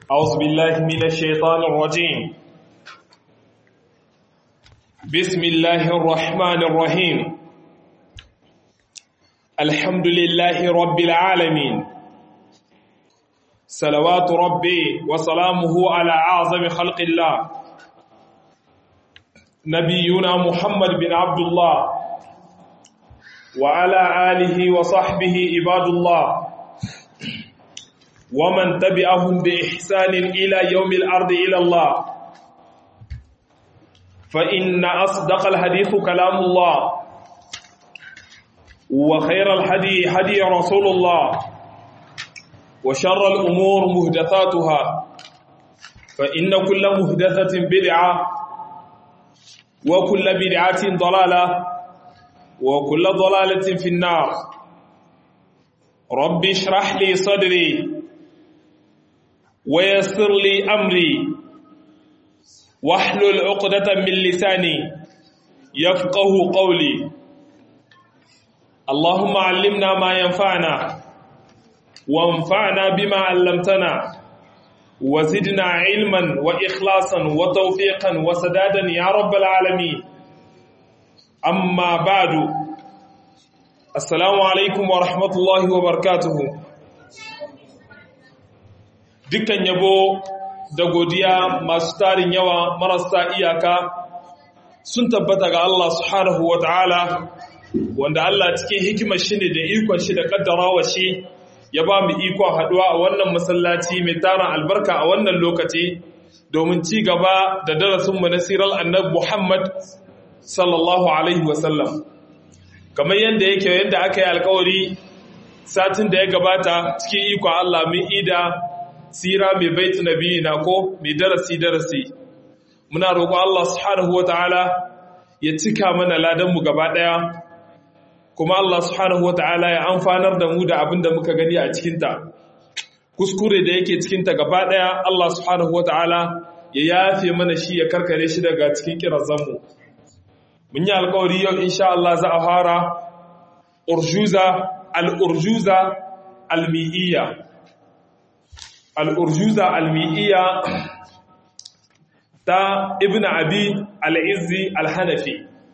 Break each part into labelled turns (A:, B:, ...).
A: أعوذ بالله من الشيطان الرجيم بسم الله الرحمن الرحيم الحمد لله رب العالمين صلوات ربي وسلامه على أعظم خلق الله نبينا محمد بن عبد الله وعلى آله وصحبه عباد الله ومن تبعهم بإحسان إلى يوم الأرض إلى الله فإن أصدق الحديث كلام الله وخير الحدي حدي رسول الله وشر الأمور مهدثاتها فإن كل مهدثة بدعة وكل بدعة ضلالة وكل ضلالة في النار رب اشرح لي صدري ويسر لي أمري واحلل عقدة من لساني يفقه قولي اللهم علمنا ما ينفعنا وانفعنا بما علمتنا وزدنا علما وإخلاصا وتوفيقا وسدادا يا رب العالمين أما بعد السلام عليكم ورحمة الله وبركاته dukkan yabo da godiya masu tarin yawa marasa iyaka sun tabbata ga Allah subhanahu wa ta'ala wanda Allah cikin hikimar shi ne da ikon shi da kaddarawa shi ya ba mu ikon haduwa a wannan masallaci mai tarin albarka a wannan lokaci domin ci gaba da darasinmu na sirar annab Muhammad sallallahu alaihi wasallam kamar yadda yake yadda aka yi alkawari satin da ya gabata cikin ikon Allah mun ida sira mai baitu nabi na ko mai darasi darasi muna roƙo Allah subhanahu wataala ya cika mana ladan mu gaba daya kuma Allah subhanahu wataala ya amfanar da mu da abin da muka gani a cikin ta kuskure da yake cikin ta gaba daya Allah subhanahu wataala ya yafe mana shi ya karkare shi daga cikin kirazan mu mun yi alƙawari yau insha Allah za a fara urjuza al-urjuza al-mi'iyya al'urjuza almi'iyya ta ibn abi al'izzi al-hanafi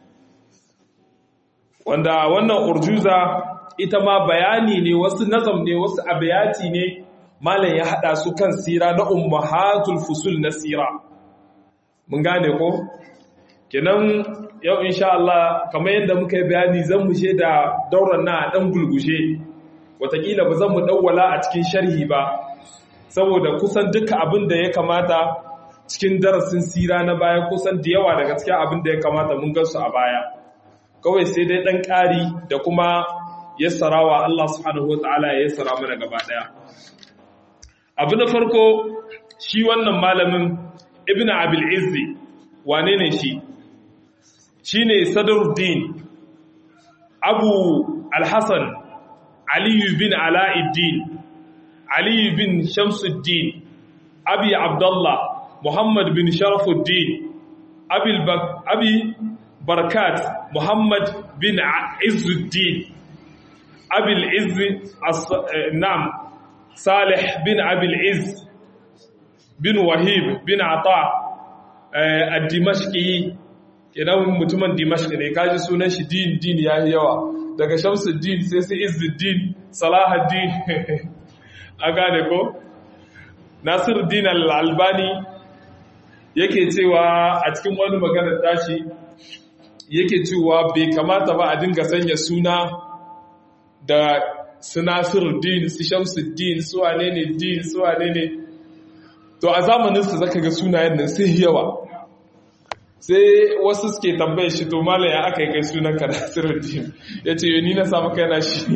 A: wanda wannan urjuza ita ma bayani ne wasu nazam ne wasu abiyati ne malam ya hada su kan sira na ummahatul fusul na sira mun gane ko kenan yau insha Allah kamar yadda muka yi bayani zan mushe da dauran na dan gulgushe watakila ba zan mu dawwala a cikin sharhi ba saboda kusan duka abin da ya kamata cikin darasin sira na baya kusan da yawa daga cikin abin da ya kamata mun gansu a baya kawai sai dai ɗan ƙari da kuma yassarawa Allah subhanahu wata'ala ya yassara mana gaba ɗaya abu na farko shi wannan malamin ibn abil izzi wane ne shi shi ne sadaruddin abu alhassan aliyu bin ala'iddin Ali bin Shamsuddin, Abi Abdullah, Muhammad bin Sharafuddin, Abi Barkat, Muhammad bin Izzuddin, Abil Izzi Nam, Salih bin Abil Izz, bin Wahib bin Ata, a Dimashki, kenan mutumin Dimashki ne, kaji sunan shi din din ya yi yawa, daga Shamsuddin sai sai Izzuddin, Salahuddin. a gane ko nasiruddin al-albani yake cewa a cikin wani maganar tashi yake cewa bai kamata ba a dinga sanya suna da su nasiruddin su shamsuddin su wane ne din su wane ne to a zamaninsu zaka ga sunayen nan sai yawa sai wasu suke tambaye shi to malam ya aka yi kai sunan ka nasiruddin ya ce ni na samu kai na shi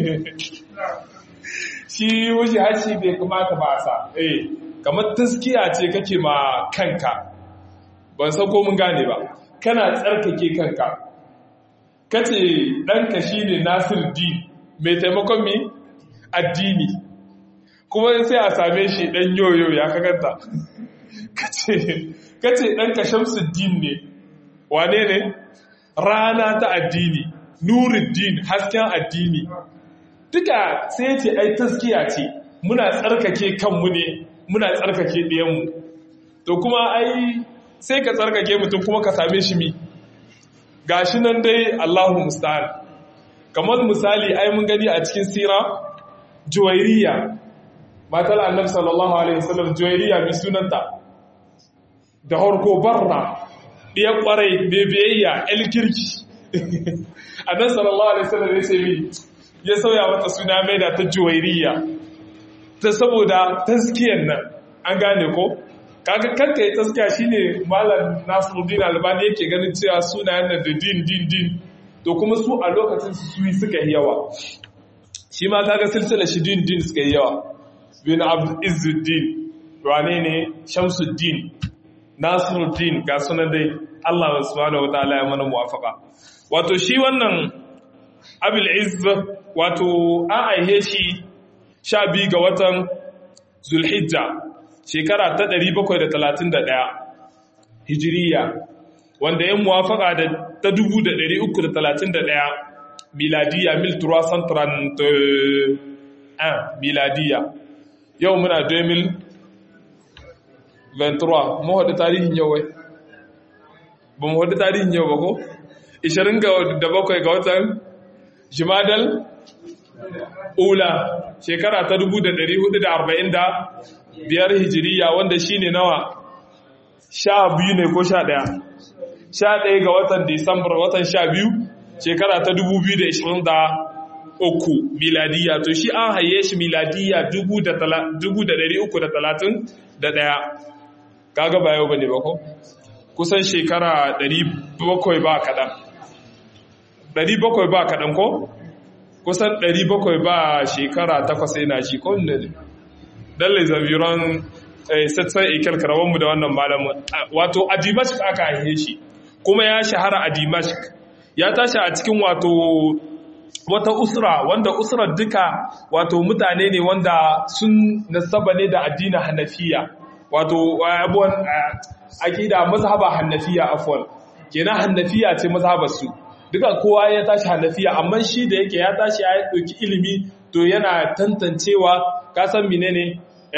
A: shi wuce hashi bai kamata ba sa eh kamar taskiya ce kake ma kanka ban san ko mun gane ba kana tsarkake kanka kace ɗanka shine Nasir D mai taimakon mi addini kuma sai a same shi ɗan yoyo ya kakanta kace kace ɗanka Shamsuddin ne wane ne rana ta addini nuruddin hasken addini duka sai ce ai taskiya ce muna tsarkake kanmu ne muna tsarkake ɗiyanmu to kuma ai sai ka tsarkake mutum kuma ka same shi mi gashi nan dai Allahu musta'an kamar misali ai mun gani a cikin sira juwairiya matar annabi sallallahu alaihi wasallam juwairiya bi sunanta da harko barra ɗiya ƙwarai bebiyayya el kirki annabi sallallahu alaihi wasallam ya ce mi ya sauya mata suna mai da ta juwairiya ta saboda taskiyar nan an gane ko kaga kanka ya taskiya shine malam Nasiruddin Albani yake ganin cewa sunayen nan da din din din to kuma su a lokacin su suyi suka yi yawa shi ma kaga silsila shi din din suka yi yawa bin Abd Izzuddin wane ne Shamsuddin Nasiruddin ga sunan dai Allah subhanahu wataala ya mana muwafaka wato shi wannan Abil Izz wato an aihe shi sha biyu ga watan Zulhijja shekara ta 731 hijiriya wanda ya muwafaka da ta 331 miladiya mil 331 miladiya yau muna 2023 mu haɗu tarihin yau wai ba mu haɗu tarihin yau ba ko 27 ga watan jimadal ula shekara ta 1440 biyar hijiriya wanda shi ne nawa sha biyu ne ko sha ɗaya sha ɗaya ga watan disambar watan sha biyu shekara ta dubu biyu da ishirin da uku miladiya to shi an haye shi miladiya dubu da ɗari uku da talatin da ɗaya kaga ba yau ba ne ba ko kusan shekara ɗari bakwai ba kaɗan ɗari bakwai ba kaɗan ko kusan ɗari bakwai ba shekara takwas yana shi ko ne dalle zabiran sassan ikil karawanmu da wannan malamin wato a dimashik aka haife shi kuma ya shahara a dimashik ya tashi a cikin wato wata usra wanda usrar duka wato mutane ne wanda sun nasaba ne da addinin hanafiya wato abuwan akida mazhaba hanafiya afwan kenan hanafiya ce mazhabar su duka kowa ya tashi hanafiya amma shi da yake ya tashi ya dauki ilimi to yana tantancewa ka san menene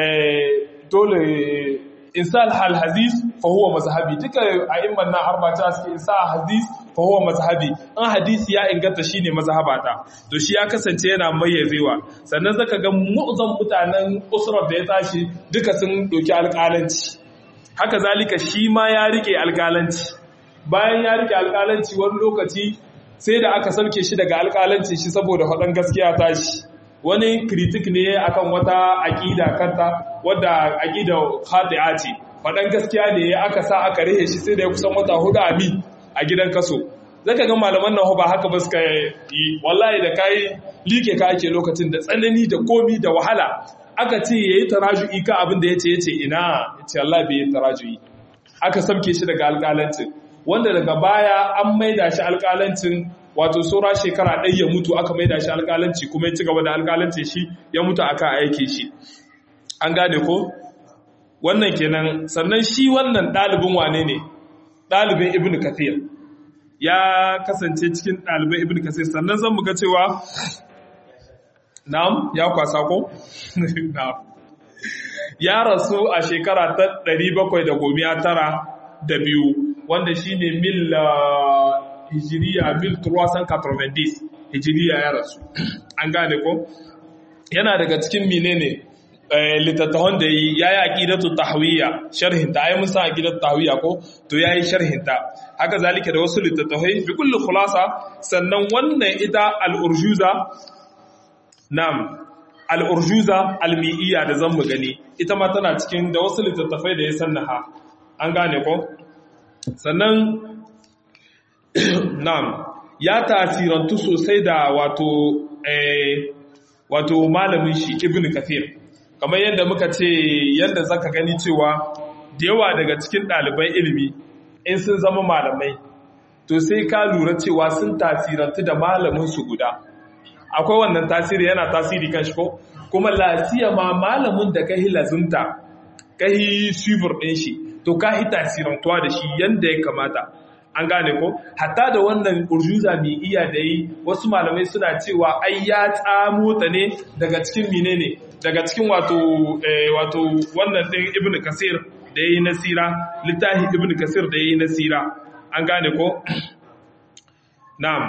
A: dole insal hal hadis fa huwa mazhabi duka a'imman nan arba ta suke insa hadis fa huwa mazhabi an hadisi ya inganta shine mazhabata to shi ya kasance yana mayyazewa sannan zaka ga mu'zam mutanen usrar da ya tashi duka sun doki alƙalanci haka zalika shi ma ya rike alƙalanci bayan ya rike alƙalanci wani lokaci sai da aka sauke shi daga alƙalanci shi saboda faɗan gaskiya tashi wani kritik ne akan wata aƙida kanta wadda aƙida khati'a ce faɗan gaskiya ne aka sa aka rihe shi sai da ya kusan wata hudu a mi a gidan kaso zaka ga malaman nan ba haka ba suka yi wallahi da kai like ka ake lokacin da tsanani da komi da wahala aka ce yayi taraju'i ka abin da yace yace ina yace Allah bai yi taraju'i aka samke shi daga alƙalancin wanda daga baya an maida shi alƙalancin wato saura shekara ɗaya ya mutu aka maida shi alƙalanci kuma ya ci gaba da alƙalanci shi ya mutu aka aike shi an gane ko wannan kenan sannan shi wannan ɗalibin wane ne ɗalibin ibn kathir ya kasance cikin ɗalibin ibn kathir sannan zan muga cewa na'am ya kwasa ko na'am ya rasu a shekara ta 792 wanda shine mil hijiriya mil 390 hijiriya ya rasu an gane ko yana daga cikin menene littattafan da yi ya yi aƙidatu tahwiyya sharhinta ai mun san aƙidatu tahwiyya ko to ya yi sharhinta haka zalika da wasu littattafai bi kulli khulasa sannan wannan ita al-urjuza nam al-urjuza al-mi'iyya da zan mu gani ita ma tana cikin da wasu littattafai da ya sannaha an gane ko sannan nam ya tasirantu sosai da wato wato malamin shi ibn kathir kamar yadda muka ce yadda zaka gani cewa da yawa daga cikin ɗaliban ilimi in sun zama malamai to sai ka lura cewa sun tasirantu da malamin su guda akwai wannan tasiri yana tasiri kan shi ko kuma lasiya ma malamin da kai lazunta kai shibur ɗin shi to ka yi tasirantuwa da shi yadda ya kamata an gane ko hatta da wannan urjuza mai iya da yi wasu malamai suna cewa ai ya tsamo ta ne daga cikin menene daga cikin wato wato wannan din ibn kasir da yayi nasira littafi ibn kasir da yayi nasira an gane ko na'am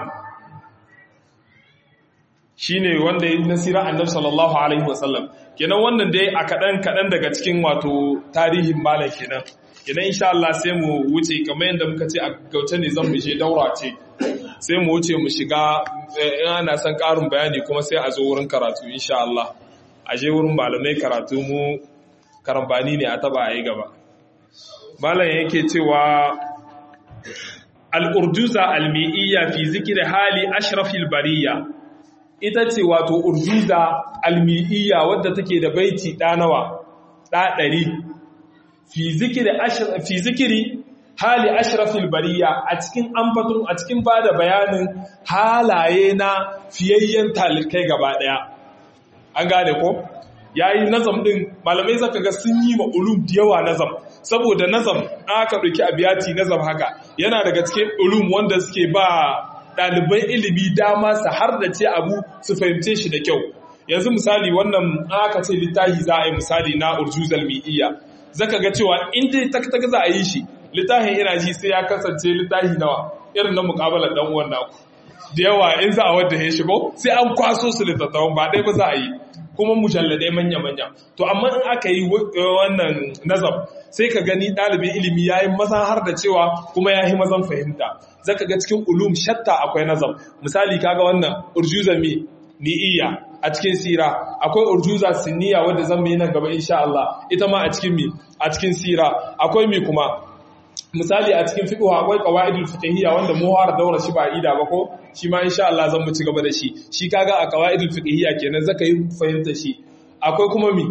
A: shine wanda yayi nasira annabi sallallahu alaihi wasallam kenan wannan dai a kadan kadan daga cikin wato tarihin malam kenan kenan insha Allah sai mu wuce kamar yadda muka ce a gauce ne zan mu je daura ce sai mu wuce mu shiga in ana son karin bayani kuma sai a zo wurin karatu insha Allah a je wurin malamai karatu mu karambani ne a taba a yi gaba malam yake cewa al-urduza al-mi'iyya fi zikri hali ashrafil bariya ita ce wato urduza al-mi'iyya wadda take da baiti ɗanawa ɗa ɗari fi zikiri hali ashrafil bariya a cikin ambatun a cikin bada bayanin halaye na fiyayyen talikai gaba daya an gane ko yayi nazam din malamai zaka ga sun yi ma ulum da yawa nazam saboda nazam aka dauki abiyati nazam haka yana daga cikin ulum wanda suke ba ɗaliban ilimi dama su har da ce abu su fahimce shi da kyau yanzu misali wannan aka ce littafi za a yi misali na urjuzal mi'iyya zaka ga cewa in dai tak za a yi shi littafin ina ji sai ya kasance littafi nawa irin na mukabalar dan uwan naku da yawa in za a wadda ya shigo sai an kwaso su littattafan ba dai ba za a yi kuma mujalladai manya-manya to amma in aka yi wannan nazam sai ka gani ɗalibin ilimi ya yi mazan har da cewa kuma ya yi mazan fahimta zaka ga cikin ulum shatta akwai nazam misali kaga wannan urjuza mi ni'iyya a cikin sira akwai urjuza sinniya wadda zan yi nan gaba insha Allah ita ma a cikin mi a cikin sira akwai mi kuma misali a cikin fiqh akwai qawaidul fiqhiyya wanda mu har daura shi ba ida ba ko shi ma insha Allah zan mu ci gaba da shi shi kaga a qawaidul fiqhiyya kenan zaka yi fahimta shi akwai kuma mi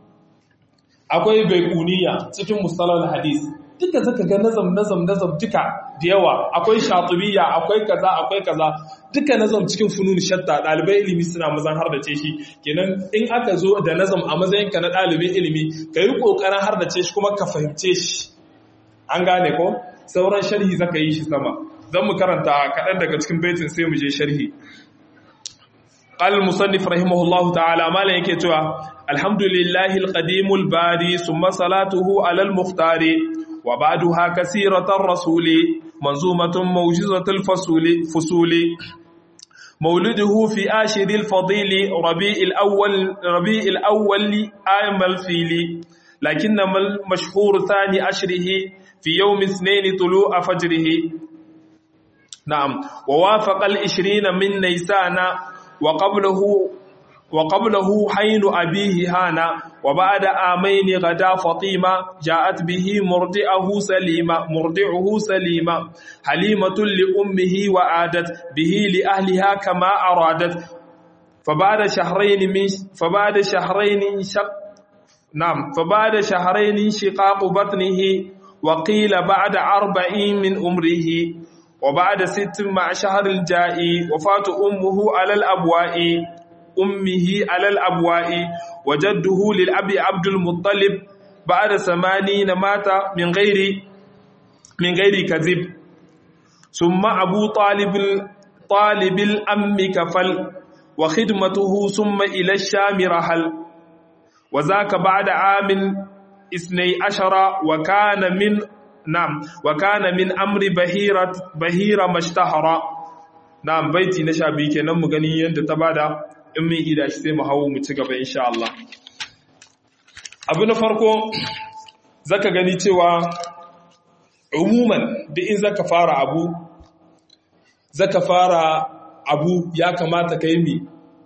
A: akwai baiquniya cikin mustalahul hadis duka zaka ga nazam nazam nazam duka da yawa akwai shatibiyya akwai kaza akwai kaza duka nazam cikin funun shatta dalibai ilimi suna mazan har da ce shi kenan in aka zo da nazam a matsayin ka na dalibin ilimi ka yi kokarin har da ce shi kuma ka fahimce shi an gane ko sauran sharhi zaka yi shi sama zan mu karanta kaɗan daga cikin baitin sai mu je sharhi قال المصنف رحمه الله تعالى ما لا yake cewa alhamdulillahi alqadimul bari summa salatuhu ala almukhtar wa ba'daha kaseeratan rasuli manzumatun mawjizatul fasuli fusuli مولده في آشر الفضيل ربيع الأول ربيع الأول عام الفيل لكنما المشهور ثاني أشره في يوم اثنين طلوع فجره نعم ووافق العشرين من نيسان وقبله وقبله حين أبيه هانا وبعد آمين غدا فطيمة جاءت به مرضعه سليمة مرضعه سليمة حليمة لأمه وعادت به لأهلها كما أرادت فبعد شهرين من فبعد شهرين شق نعم فبعد شهرين شقاق بطنه وقيل بعد أربعين من أمره وبعد ست مع شهر الجاء وفاة أمه على الأبواء أمه على الأبواء وجده للأب عبد المطلب بعد ثمانين مات من غير من غير كذب ثم أبو طالب طالب الأم كفل وخدمته ثم إلى الشام رحل وذاك بعد عام اثني عشر وكان من نعم وكان من أمر بهيرة بهيرة مشتهرة نعم بيتي نشابي kenan mu gani yanda ta bada in mun ida shi sai mu hawo mu ci gaba insha Allah abu na farko zaka gani cewa umuman duk in zaka fara abu zaka fara abu ya kamata kai mi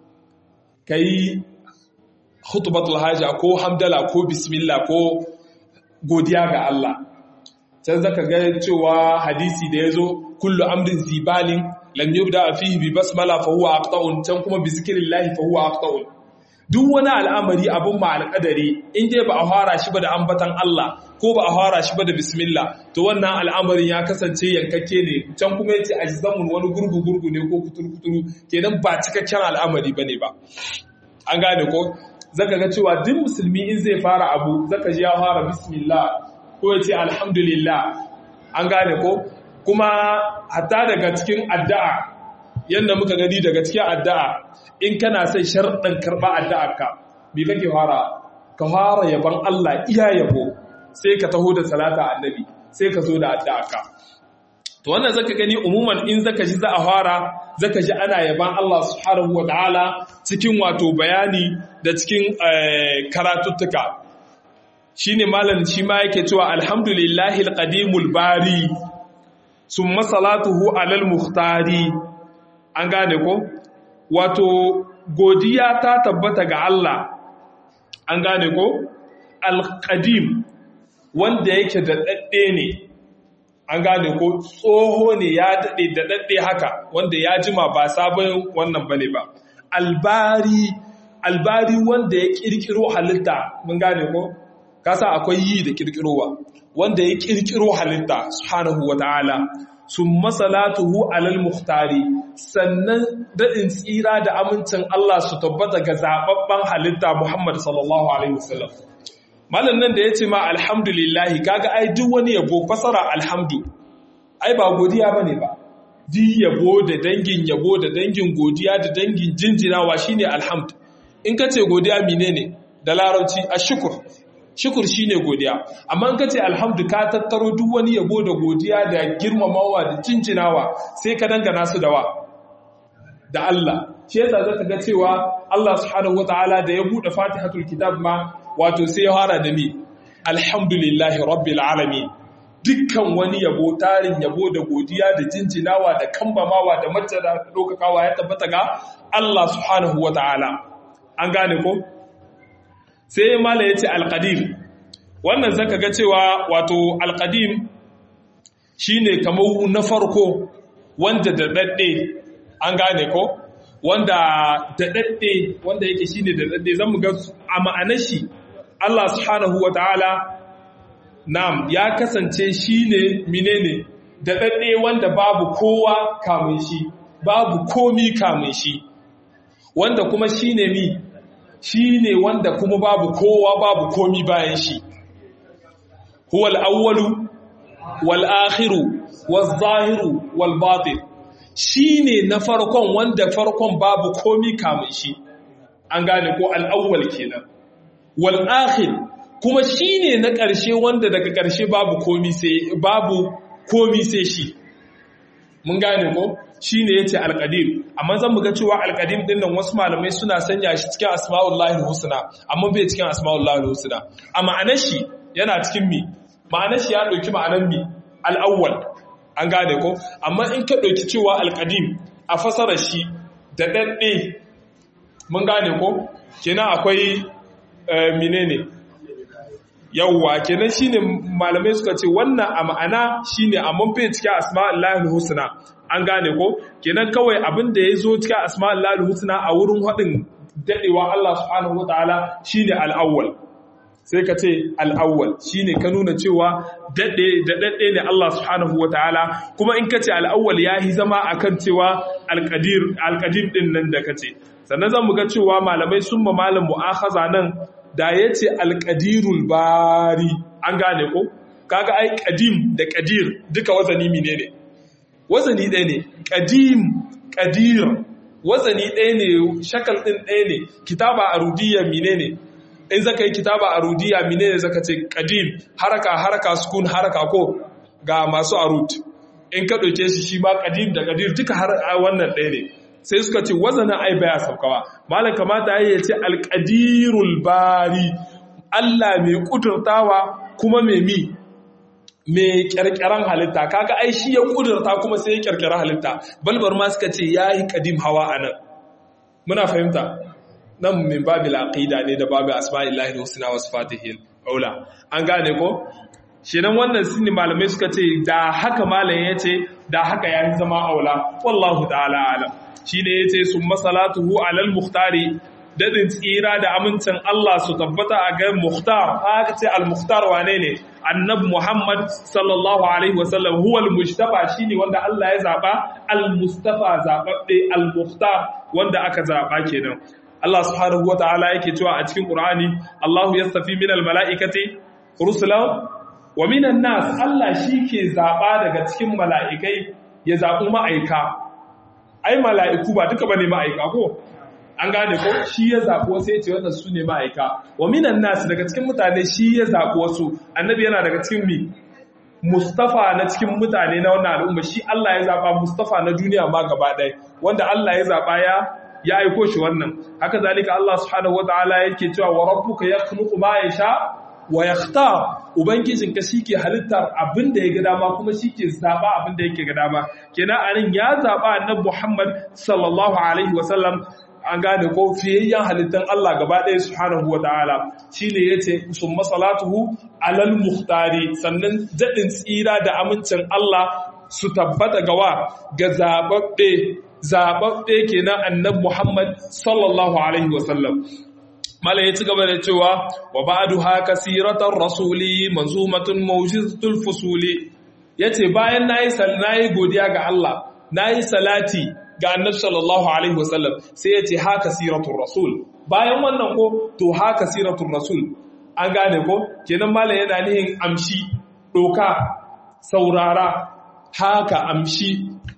A: kai khutbatul haja ko hamdala ko bismillah ko godiya ga Allah can zaka ga cewa hadisi da yazo kullu amrin zibalin lam yubda fihi bi basmala fa huwa aqta'un can kuma bi zikrillah fa huwa aqta'un duk wani al'amari abun ma alƙadari in dai ba a fara shi ba da ambatan Allah ko ba a fara shi ba da bismillah to wannan al'amarin ya kasance yankakke ne can kuma yace ajzamun wani gurgu gurgu ne ko kuturu kuturu kenan ba cikakken al'amari bane ba an gane ko zaka ga cewa duk musulmi in zai fara abu zaka ji ya fara bismillah ko ya ce alhamdulillah an gane ko kuma hatta daga cikin addu'a yadda muka gani daga cikin addu'a in kana sai sharɗin karɓa addu'ar ka me kake fara ka fara yaban Allah iya yabo sai ka taho da salata annabi sai ka zo da addu'ar ka to wannan zaka gani umuman in zaka ji za a fara zaka ji ana yaban Allah subhanahu wa ta'ala cikin wato bayani da cikin karatuttuka shine malam shi ma yake cewa alhamdulillahi alqadimul bari summa salatuhu alal muhtari an gane ko wato godiya ta tabbata ga Allah an gane ko alqadim wanda yake da dadde ne an gane ko tsoho ne ya daɗe da daɗe haka wanda ya jima ba sabon wannan bane ba albari albari wanda ya kirkiro halitta mun gane ko kasa akwai yi da kirkirowa wanda ya kirkiro halitta subhanahu wataala summa salatuhu alal muhtari sannan daɗin tsira da amincin Allah su tabbata ga zababban halitta Muhammad sallallahu alaihi wasallam malam nan da ya ce ma alhamdulillahi kaga ai duk wani yabo fasara alhamdu ai ba godiya bane ba di yabo da dangin yabo da dangin godiya da dangin jinjinawa shine alhamd in ka ce godiya menene da larabci ashkur shukur shine godiya amma in ka ce alhamdu ka tattaro duk wani yabo da godiya da girmamawa da jinjinawa sai ka dangana su da wa da Allah shi yasa zaka ga cewa Allah subhanahu wataala da ya bude Fatihatul Kitab ma wato sai ya fara da mi alhamdulillahi rabbil alamin dukkan wani yabo tarin yabo da godiya da jinjinawa da kambamawa da majjada da dokakawa ya tabbata ga Allah subhanahu wataala an gane ko sai mala yace alqadir wannan zaka ga cewa wato alqadim shine kamar na farko wanda da dadde an gane ko wanda da dadde wanda yake shine da dadde zan mu ga a ma'anar shi Allah subhanahu wa ta'ala nam ya kasance shi ne menene da ɗaɗɗe wanda babu kowa kamun shi babu komi kamun shi wanda kuma shi ne mi shi ne wanda kuma babu kowa babu komi bayan shi huwal awwalu wal akhiru wal zahiru wal batin shi ne na farkon wanda farkon babu komi kamun shi an gane ko al'awwal kenan wal'akhir kuma shi ne na ƙarshe wanda daga ƙarshe babu komi sai babu komi sai shi mun gane ko shi ne ya ce alƙadim amma zan muga cewa alƙadim ɗin nan wasu malamai suna sanya shi cikin asma'ullahi husna amma bai cikin asma'ullahi husna a ma'anar shi yana cikin mi ma'anar shi ya ɗauki ma'anar mi al'awwal an gane ko amma in ka ɗauki cewa alƙadim a fasarar shi da ɗaɗɗe mun gane ko kenan akwai menene yawwa kenan shine malamai suka ce wannan a ma'ana shine a bai cikin asma'ullahi husna an gane ko kenan kawai abin da ya zo cikin asma'ullahi husna a wurin hadin dadewa Allah subhanahu wataala shine al-awwal sai ka ce al-awwal shine ka nuna cewa dade da dade ne Allah subhanahu wataala kuma in ka ce al-awwal yahi zama akan cewa al-qadir al-qadim din nan da kace sannan zan mu ga cewa malamai sun ma malam mu'akhaza nan da ya ce alƙadirul bari an gane ko kaga ai ƙadim da ƙadir duka wazani mine ne wazani ɗaya ne ƙadim ƙadir wazani ɗaya ne shakal ɗin ɗaya ne kitaba arudiyya mine ne in zaka yi kitaba arudiyya mine ne zaka ce ƙadim haraka haraka sukun haraka ko ga masu arut in ka ɗauke shi shi ma ƙadim da ƙadir duka har wannan ɗaya ne sai suka ce wazanin ai baya saukawa malam kamata ya ce alƙadirul bari Allah mai kudurtawa kuma mai mi mai ƙirƙiran halitta kaga ai shi ya kudurta kuma sai ya ƙirƙira halitta balbar ma suka ce yayi qadim hawa anan muna fahimta nan min babil aqida ne da babu asma'illahi husna wa sifatihi ula an gane ko shirin wannan sini malamai suka ce da haka malam ya ce da haka ya zama aula wallahu ta'ala alam shi ne ya ce sun masalatuhu alal muhtari daɗin tsira da amincin Allah su tabbata a ga muhtar haka ce al-muhtar wane ne annab Muhammad sallallahu alaihi wasallam huwa al-mustafa shine wanda Allah ya zaba al-mustafa zababbe al-muhtar wanda aka zaba kenan Allah subhanahu wataala yake cewa a cikin Qur'ani Allahu yastafi min al-mala'ikati rusulan wa minan nas Allah shi ke zaɓa daga cikin mala'ikai ya zaɓi ma'aika ai mala'iku ba duka bane ma'aika ko an gane ko shi ya zaɓi wasu ya ce wannan su ne ma'aika wa minan nas daga cikin mutane shi ya zaɓi wasu annabi yana daga cikin mi Mustafa na cikin mutane na wannan al'umma shi Allah ya zaɓa Mustafa na duniya ma gaba ɗaya wanda Allah ya zaɓa ya ya aiko shi wannan haka zalika Allah subhanahu wataala yake cewa wa rabbuka yakhluqu ma yasha wa yakhtar ubangijin ka shike halittar abin da ya ga dama kuma shike zaba abin da yake ga dama kenan anan ya zaba annabi Muhammad sallallahu alaihi wasallam an gane ko fiyayyen halittan Allah gaba ɗaya subhanahu wataala shine yace summa salatuhu alal muhtari sannan dadin tsira da amincin Allah su tabbata gawa ga zababbe zababbe kenan annabi Muhammad sallallahu alaihi wasallam mala ya ci gaba da cewa wa ba'du haka siratar rasuli manzumatun mawjizatul fusuli yace bayan nayi nayi godiya ga Allah nayi salati ga annabi sallallahu alaihi wasallam sai yace haka siratul rasul bayan wannan ko to haka siratul rasul an gane ko kenan mala yana nihin amshi doka saurara haka amshi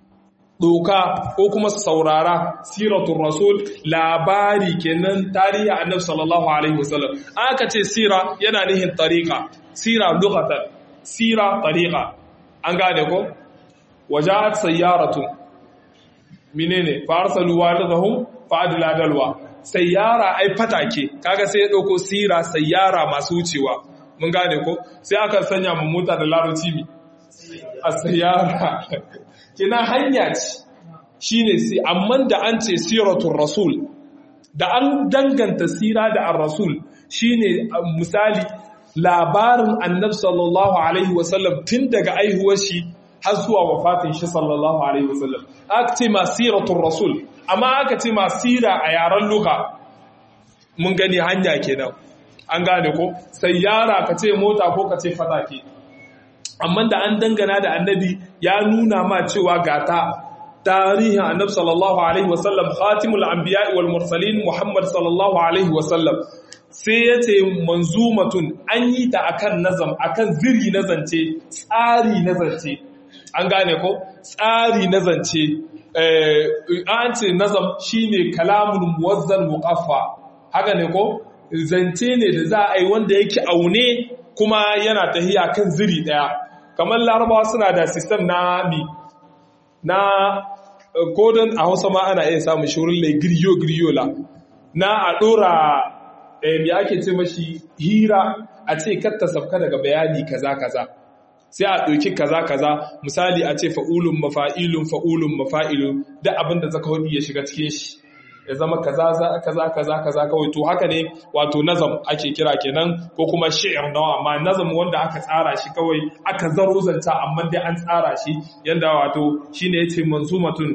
A: doka ko kuma saurara siratul rasul labari kenan tarihi annabi sallallahu alaihi wasallam aka ce sira yana nihin tariqa sira lughatan sira tariqa an gane ko waja'at sayyaratu menene fa arsalu walidahum fa adla dalwa sayyara ai fatake kaga sai ya dauko sira sayyara masu wucewa mun gane ko sai aka sanya mu mota da larabci mi a sayyara kina hanya ce shine sai amma da an ce siratul rasul da an danganta sira da ar-rasul shine misali labarin annabi sallallahu alaihi wasallam tun daga aihuwar shi har zuwa wafatin shi sallallahu alaihi wasallam aka ce ma siratul rasul amma aka ce ma sira a yaren luka mun gani hanya kenan an gane ko sayyara ka ce mota ko ka ce fatake amma da an dangana da annabi ya nuna ma cewa gata tarihin annabi sallallahu alaihi wasallam khatimul anbiya wal mursalin muhammad sallallahu alaihi wasallam sai ya ce manzumatun an yi ta akan nazam akan ziri na zance tsari na zance an gane ko tsari na zance an ce nazam shine kalamun muwazzan muqaffa haka ne ko zance ne da za a yi wanda yake aune kuma yana tahiya kan ziri daya kamar larabawa suna da sistem na mi na kodin a hausa ma ana iya samun shirin lai giryo giryola na a dora mai ake ce mashi hira a ce katta sabka daga bayani kaza kaza sai a ɗauki kaza kaza misali a ce fa'ulun mafa'ilun fa'ulun mafa'ilun da abin da zaka hudu ya shiga cikin shi ya zama kaza kaza kaza kaza kawai to haka ne wato nazam ake kira kenan ko kuma shi'ir nawa amma nazam wanda aka tsara shi kawai aka zaro zanta amma dai an tsara shi yanda wato shine yace manzumatun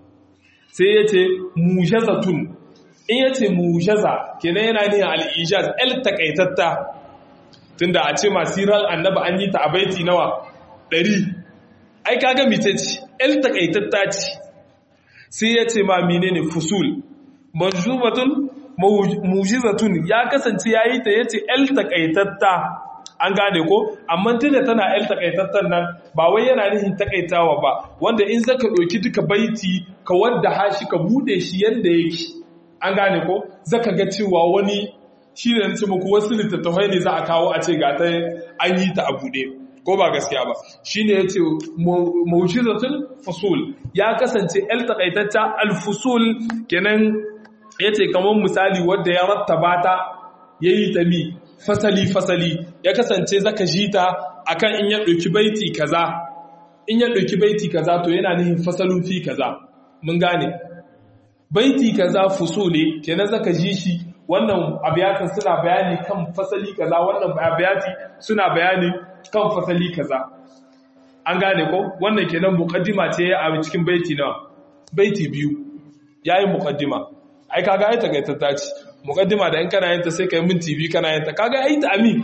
A: sai yace mujazatun in yace mujaza kenan yana ne al-ijaz el takaitatta tunda a ce masiral annabi an yi ta a baiti nawa 100 ai kaga mice ce el takaitatta ce sai yace ma menene fusul manzubatun mujizatun ya kasance yayi ta yace el takaitatta an gane ko amma tunda tana el takaitattan nan ba wai yana nufin takaitawa ba wanda in zaka ɗauki duka baiti ka wadda hashi ka bude shi yanda yake an gane ko zaka ga cewa wani shi ne nace muku wasu littattafai ne za a kawo a ce ga ta an yi ta a bude ko ba gaskiya ba shine yace mujizatun fusul ya kasance el takaitatta al fusul kenan ya ce kamar misali wadda ya rattaba ta ya yi ta mi fasali-fasali ya kasance zaka ji ta akan in ya ɗauki baiti kaza in ya ɗauki baiti kaza to yana nihin fasalin fi kaza mun gane baiti kaza fusuli kenan zaka ji shi wannan abiyatin suna bayani kan fasali kaza wannan abiyati suna bayani kan fasali kaza an gane ko wannan kenan muqaddima ce a cikin baiti na baiti biyu yayi muqaddima ai kaga ai takaitatta ce muqaddima da in kana yin ta sai kai minti biyu kana yin ta kaga ai ta amin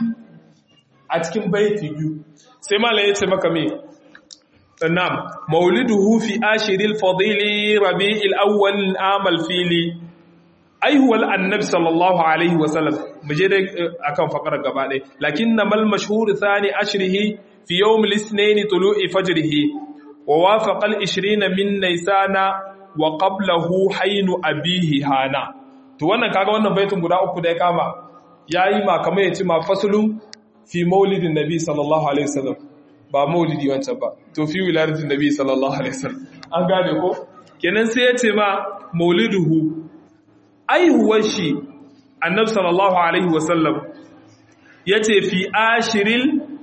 A: a cikin baiti biyu sai malai ya ce maka me na'am mauliduhu fi ashiril fadili rabi'il awwal amal fili aihuwal annabi sallallahu alaihi wasallam mu je dai akan fakar gaba ɗaya lakin na mal mashhur thani ashrihi fi yawm al-ithnain tulu'i fajrihi wa wafaqa al-20 min naysana wa qablahu haynu abihi hana to wannan kaga wannan baitin guda uku da ya kama yayi ma kamar yace ma fasulun fi maulidin nabi sallallahu alaihi wasallam ba maulidi wancan ba to fi wiladatin nabi sallallahu alaihi wasallam an gane ko kenan sai yace ma mauliduhu aihuwar shi annabi sallallahu alaihi wasallam yace fi ashiril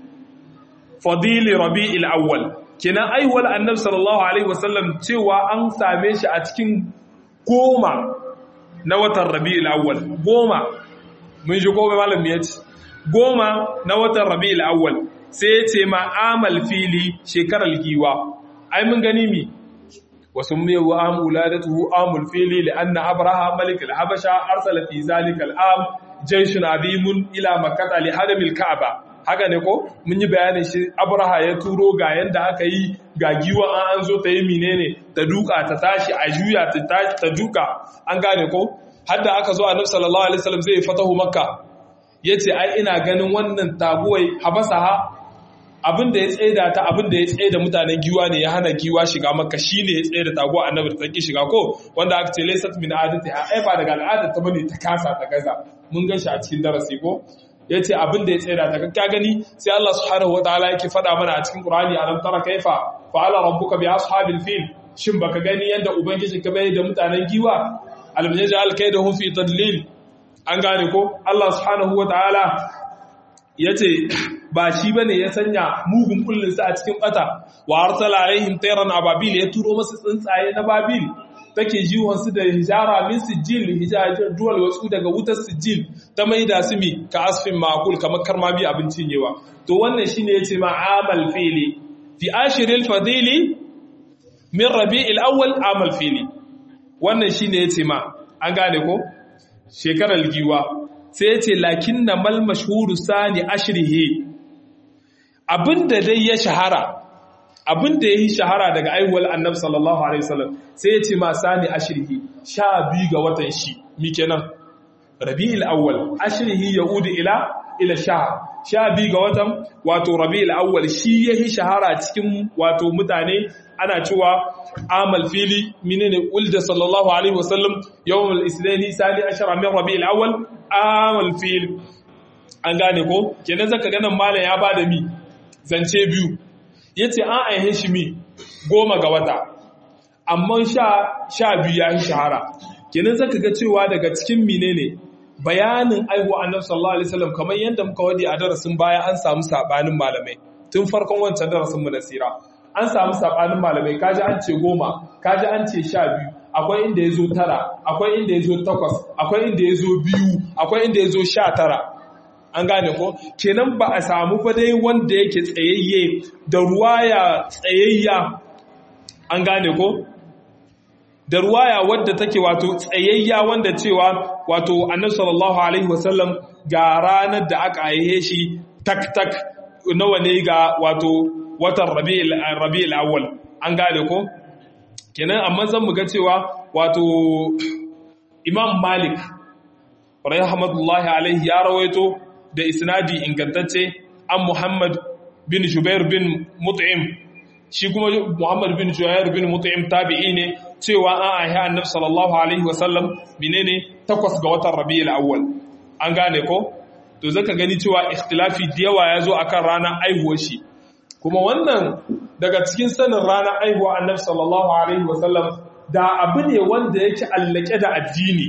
A: fadili rabi'il awwal kenan aihuwar annabi sallallahu alaihi wasallam cewa an same shi a cikin goma na watan rabi'il awwal goma mun shi goma malam ya ce goma na watan rabi'il awwal sai ya ce ma amal fili shekarar giwa ai mun gani mi wasu mai wa am uladatuhu amul fili li anna abraha malik al-habasha arsala fi zalika al-am jayshun azimun ila makkah li hadamil ka'aba haka ne ko mun yi bayanin shi abraha ya turo ga yanda aka yi ga giwa an an zo ta yi menene ta duka ta tashi a juya ta tashi ta duka an gane ko hadda aka zo annabi sallallahu alaihi wasallam zai fatahu makka yace ai ina ganin wannan taguwai habasaha abin da ya tsaida ta abin da ya tsaida mutanen giwa ne ya hana giwa shiga makka shine ya tsaida taguwa annabi ta ki shiga ko wanda aka ce laysat min adati ai ba daga al'adar ta bane ta kasa ta gaza mun gan shi a cikin darasi ko ya ce abin da ya tsira ta ka gani sai Allah subhanahu wa ta'ala yake faɗa mana a cikin Qur'ani alam tara kaifa fa'ala rabbuka bi ashabil fil shin baka gani yadda ubangiji ka bai da mutanen giwa alam yaj'al kaydahum fi tadlil an gane ko Allah subhanahu wa ta'ala yace ba shi bane ya sanya mugun kullun sa a cikin bata wa arsala alaihim tayran ababil ya turo masu tsuntsaye na babil take jiwonsu da hijara min sijil duwal wasu daga wutar sijil ta maida su mi ka asfin makul kamar karma bi abincin yawa to wannan shine yace ma amal fili fi ashiril fadili min rabi'il awwal amal fili wannan shine yace ma an gane ko shekarar giwa sai yace lakinna mal mashhuru sani ashrihi abinda dai ya shahara abin da ya yi shahara daga aihuwar annabi sallallahu alaihi wasallam sai ya ce ma sani ashirhi sha biyu ga watan shi mi kenan rabi'il awwal ashirhi yaudu ila ila sha sha biyu ga watan wato rabi'il awwal shi ya yi shahara cikin wato mutane ana cewa amal fili menene ulda sallallahu alaihi wasallam yawmul islaini sani ashara min rabi'il awwal amal fil an gane ko kenan zaka ganin malam ya bada mi zance biyu ya ce an aihe shi mi goma ga wata amma sha biyu ya yi shahara kenan zaka ga cewa daga cikin mine ne bayanin aihuwa annabi sallallahu alaihi wasallam kamar yadda muka wadi a darasin baya an samu sabanin malamai tun farkon wancan darasin mu na sira an samu sabanin malamai kaji an ce goma kaji an ce sha biyu akwai inda ya zo tara akwai inda ya zo takwas akwai inda ya zo biyu akwai inda ya zo sha tara an gane ko kenan ba a samu ba dai wanda yake tsayayye da ruwaya tsayayya an gane ko da ruwaya wadda take wato tsayayya wanda cewa wato annabi sallallahu alaihi wasallam ga ranar da aka aihe shi tak tak nawa ne ga wato watan rabi'ul rabi'ul awwal an gane ko kenan amma zan mu ga cewa wato imam malik rahmatullahi alaihi ya rawaito da isnadi ingantacce an Muhammad bin Jubair bin Mut'im shi kuma Muhammad bin Jubair bin Mut'im tabi'i ne cewa an aihe Annabi sallallahu alaihi wasallam menene takwas ga watan Rabiul Awwal an gane ko to zaka gani cewa ikhtilafi da yawa yazo akan ranar aihuwar shi kuma wannan daga cikin sanin ranar aihuwar Annabi sallallahu alaihi wasallam da abu ne wanda yake allake da addini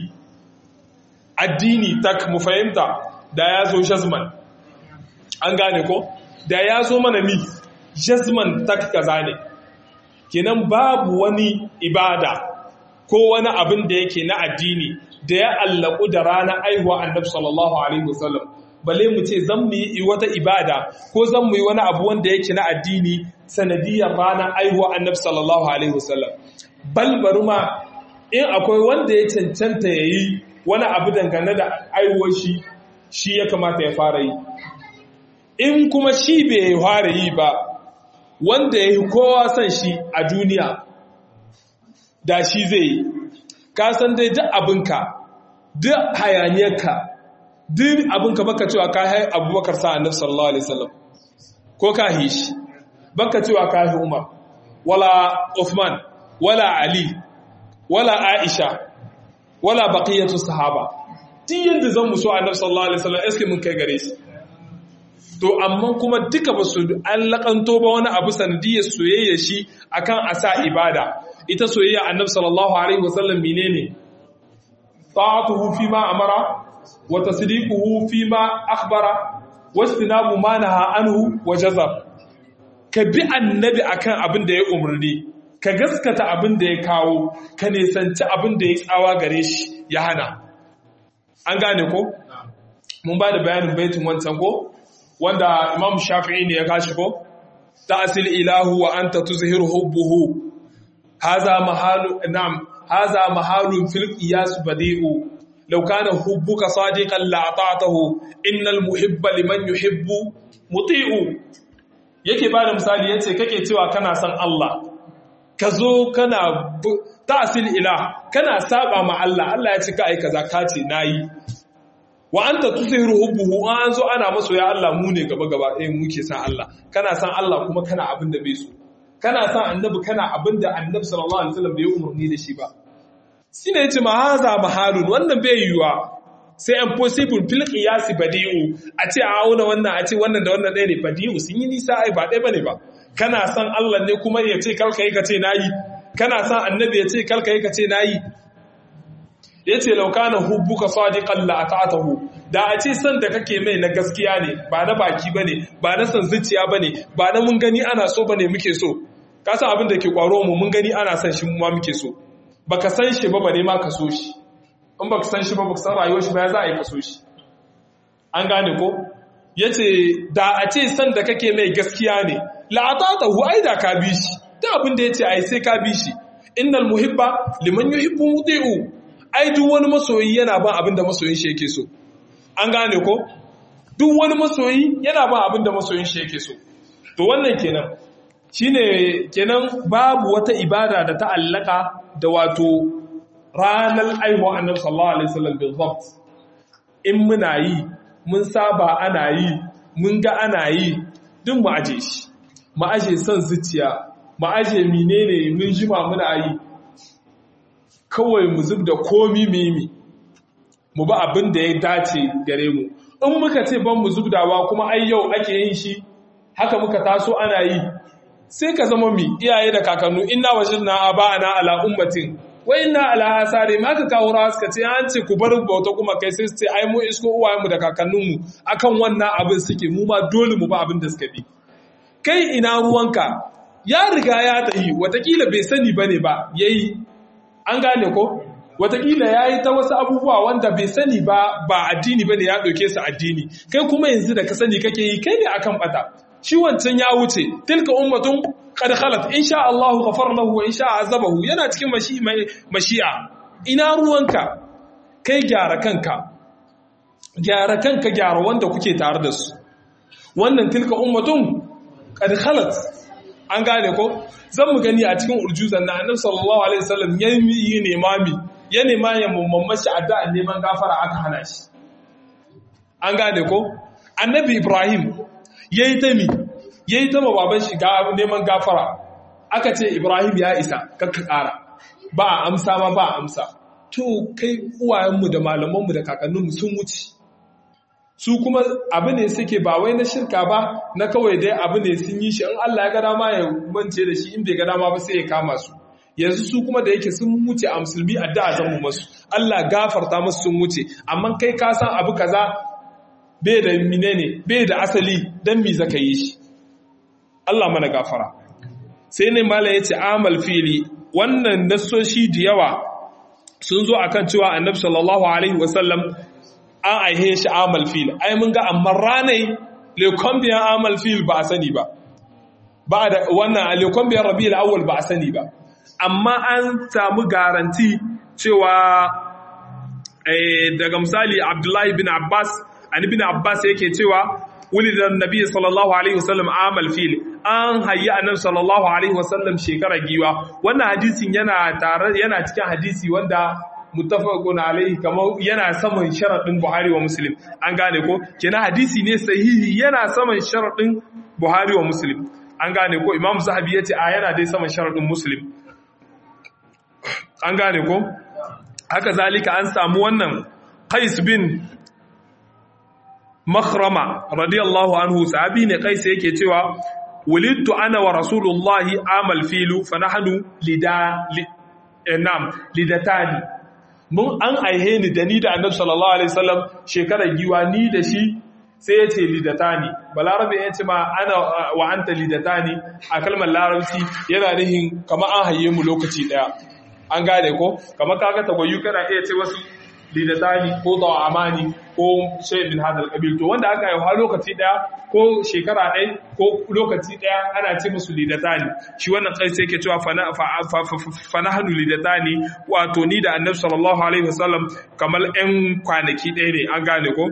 A: addini tak mu fahimta da ya zo jazman an gane ko da ya zo mana mi jazman tak kaza ne kenan babu wani ibada ko wani abin da yake na addini da ya allaku da ranar aihuwa annabi sallallahu alaihi wasallam bale mu ce zan mu yi wata ibada ko zan mu yi wani abu wanda yake na addini sanadiyar ranar aihuwa annabi sallallahu alaihi wasallam bal bari ma in akwai wanda ya cancanta ya yi wani abu dangane da aihuwar shi shi ya kamata ya fara yi in kuma shi bai fara yi ba wanda ya yi kowa son shi a duniya da shi zai yi kasan dai duk abinka duk hayaniyarka duk abin ka baka cewa ka hai abubakar sa annabi sallallahu alaihi wasallam ko ka hi shi baka cewa ka hi umar wala uthman wala ali wala aisha wala baqiyatu sahaba duk yanda zan muso annabi sallallahu alaihi wasallam eske mun kai gare shi to amma kuma duka ba su an lakanto ba wani abu sanadiyar soyayya shi akan asa ibada ita soyayya annabi sallallahu alaihi wasallam menene ta'atuhu fi ma amara wa tasdiquhu fi ma akhbara wastinabu ma naha anhu wa jazab ka bi annabi akan abin da ya umarni ka gaskata abin da ya kawo ka nisanci abin da ya tsawa gare shi ya hana an gane ko mun ba da bayanin baitin wancan ko wanda imam shafi'i ne ya kashi ko ta'sil ilahu wa anta tuzhiru hubbuhu haza mahalu na'am haza mahalun fil qiyas badi'u law kana hubbuka sadiqan la ata'tahu innal muhibba liman yuhibbu muti'u yake bada misali yace kake cewa kana son Allah ka zo kana ta'sil ilah kana saba ma Allah Allah ya ce ka ai kaza ka ce nayi wa anta tusiru hubbuhu an zo ana maso ya Allah mu ne gaba gaba eh muke san Allah kana san Allah kuma kana abin da bai so kana san annabi kana abin da annabi sallallahu alaihi wasallam bai umarni da shi ba shine yace ma haza mahalun wannan bai yiwa sai impossible fil qiyas badi'u a ce a auna wannan a ce wannan da wannan ɗaya ne badi'u sun yi nisa ai ba ɗaya bane ba kana san Allah ne kuma ya ce kalka yi ka ce nayi kana san annabi ya ce kalka yi ka ce nayi ya ce laukana hubbuka sadiqan la ata'tahu da a ce san da kake mai na gaskiya ne ba na baki bane ba na san zuciya bane ba na mun gani ana so bane muke so ka san abin da ke kwaro mu mun gani ana san shi mu ma muke so baka san shi ba bare ma ka so shi in baka san shi ba baka san rayuwar shi ba ya za a yi ka so shi an gane ko yace da a ce san da kake mai gaskiya ne la ata'tahu ai da ka bi shi da abin da yace ai sai ka bi shi innal muhibba liman yuhibbu muti'u ai duk wani masoyi yana ban abin da masoyin shi yake so an gane ko duk wani masoyi yana ban abin da masoyin shi yake so to wannan kenan shine kenan babu wata ibada da ta allaka da wato ranar aiwa annabi sallallahu alaihi wasallam bil zabt in muna yi mun saba ana yi mun ga ana yi duk mu aje shi mu aje son zuciya mu aje menene mun jima muna yi kawai mu zub da komi mimi mu ba abin da ya dace gare mu in muka ce ban mu zubdawa kuma ai yau ake yin shi haka muka taso ana yi sai ka zama mi iyaye da kakannu inna wajidna aba'ana ala ummatin wa inna ala asari ma ka kawo rawa suka ce an ce ku bar bauta kuma kai sai su ce ai mu isko uwayenmu da kakanninmu akan wannan abin suke mu ma dole mu ba abin da suka bi kai ina ruwanka ya riga ya tahi watakila bai sani bane ba yayi an gane ko watakila ya yi ta wasu abubuwa wanda bai sani ba ba addini ba ne ya ɗauke su addini kai kuma yanzu da ka sani kake yi kai ne akan bata shi wancan ya wuce tilka ummatun qad khalat insha Allah ghafar lahu wa insha azabahu yana cikin mashi'a ina ruwanka kai gyara kanka gyara kanka gyara wanda kuke tare da su wannan tilka ummatun qad khalat an gane ko zan mu gani a cikin urjuzan na annabi sallallahu alaihi wasallam ya yi nemami ya nema ya mumman shi addu'a neman gafara aka hana shi an gane ko annabi ibrahim yayi ta mi yayi ta baban shi ga neman gafara aka ce ibrahim ya isa kakka kara ba a amsa ma ba a amsa to kai uwayenmu da malamanmu da kakanninmu sun wuce su kuma abu ne suke ba wai na shirka ba na kawai dai abu ne sun yi shi in Allah ya ga dama ya mance da shi in bai ga dama ba sai ya kama su yanzu su kuma da yake sun wuce a musulmi addu'a zan mu masu Allah gafarta musu sun wuce amma kai ka san abu kaza bai da menene bai da asali dan me zaka yi shi Allah mana gafara sai ne mala yace amal fili wannan nassoshi da yawa sun zo akan cewa annabi sallallahu alaihi wasallam an aihe shi amal fil ai mun ga amma ranai lekombiyan amal fil ba a sani ba ba da wannan lekombiyan rabi'ul awwal ba a sani ba amma an samu garanti cewa daga misali abdullahi bin abbas an ibn abbas yake cewa wulidan nabi sallallahu alaihi wasallam amal fil an hayya annabi sallallahu alaihi wasallam shekara giwa wannan hadisin yana tare yana cikin hadisi wanda muttafaqun alaihi kamar yana saman sharadin Buhari wa Muslim an gane ko kenan hadisi ne sahihi yana saman sharadin Buhari wa Muslim an gane ko Imam Zahabi yace a yana dai saman sharadin Muslim an gane ko haka zalika an samu wannan Qais bin Makhrama radiyallahu anhu sahabi ne Qais yake cewa wulidtu ana wa rasulullahi amal filu fa nahnu lida nam lidatani mun an aihe ni da ni da annabi sallallahu alaihi wasallam shekarar giwa ni da shi sai yace lidatani balarabe yace ma ana wa anta lidatani a kalmar larabci yana nihin kamar an haye mu lokaci daya an gane ko kamar kaga tagwayu kana iya ce wasu lidatani ko amani ko shay min hadal qabil to wanda aka yi lokaci daya ko shekara ɗaya ko lokaci ɗaya ana ce musu lidatani shi wannan kai sai yake cewa fanahanu lidatani wato ni da annabi sallallahu alaihi wasallam kamar ɗan kwanaki ɗaya ne an gane ko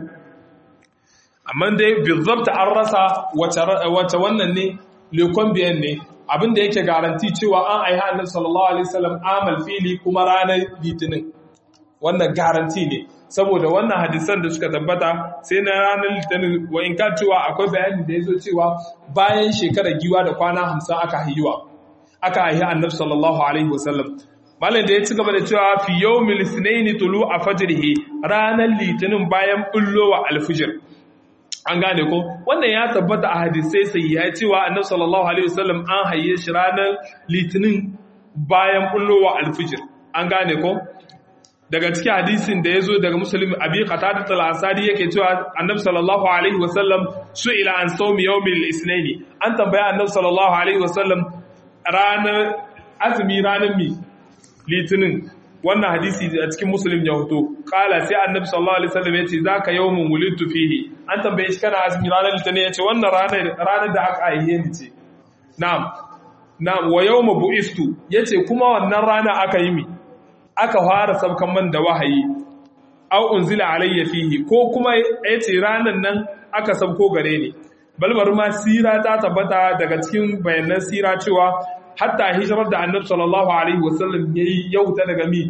A: amma dai bizabta an rasa wace wannan ne lekon biyan ne abin da yake garanti cewa an aiha annabi sallallahu alaihi wasallam amal fili kuma ranar litinin wannan garanti ne saboda wannan hadisan da suka tabbata sai na ranar litinin wa in ka cewa akwai bayani da ya zo cewa bayan shekarar giwa da kwana hamsin aka haihuwa aka haihi annabi sallallahu alaihi wasallam malam da ya ci gaba da cewa fi yawmil ithnaini tulu a fajrihi ranar litinin bayan bullowa alfijir an gane ko wannan ya tabbata a hadisai sai ya cewa annabi sallallahu alaihi wasallam an haye shi ranar litinin bayan bullowa alfijir an gane ko daga cikin hadisin da ya zo daga musulmi abi qatada al-ansari yake cewa annabi sallallahu alaihi wasallam su'ila an sawmi yawmil isnaini an tambaya annabi sallallahu alaihi wasallam ranar azumi ranar mi litinin wannan hadisi a cikin muslim ya hoto kala sai annabi sallallahu alaihi wasallam yace zaka yawmun wulidtu fihi an tambaye shi kana azumi ranar litinin yace wannan ranar ranar da aka aihe ni ce na'am na'am wa yawma bu'istu yace kuma wannan rana aka yi mi aka fara sabkan man da wahayi aw unzila alayya fihi ko kuma yace ranan nan aka sabko gare ni balbar ma sira ta tabbata daga cikin bayanan sira cewa hatta hijirar da annabi sallallahu alaihi wasallam yayi yauta daga mi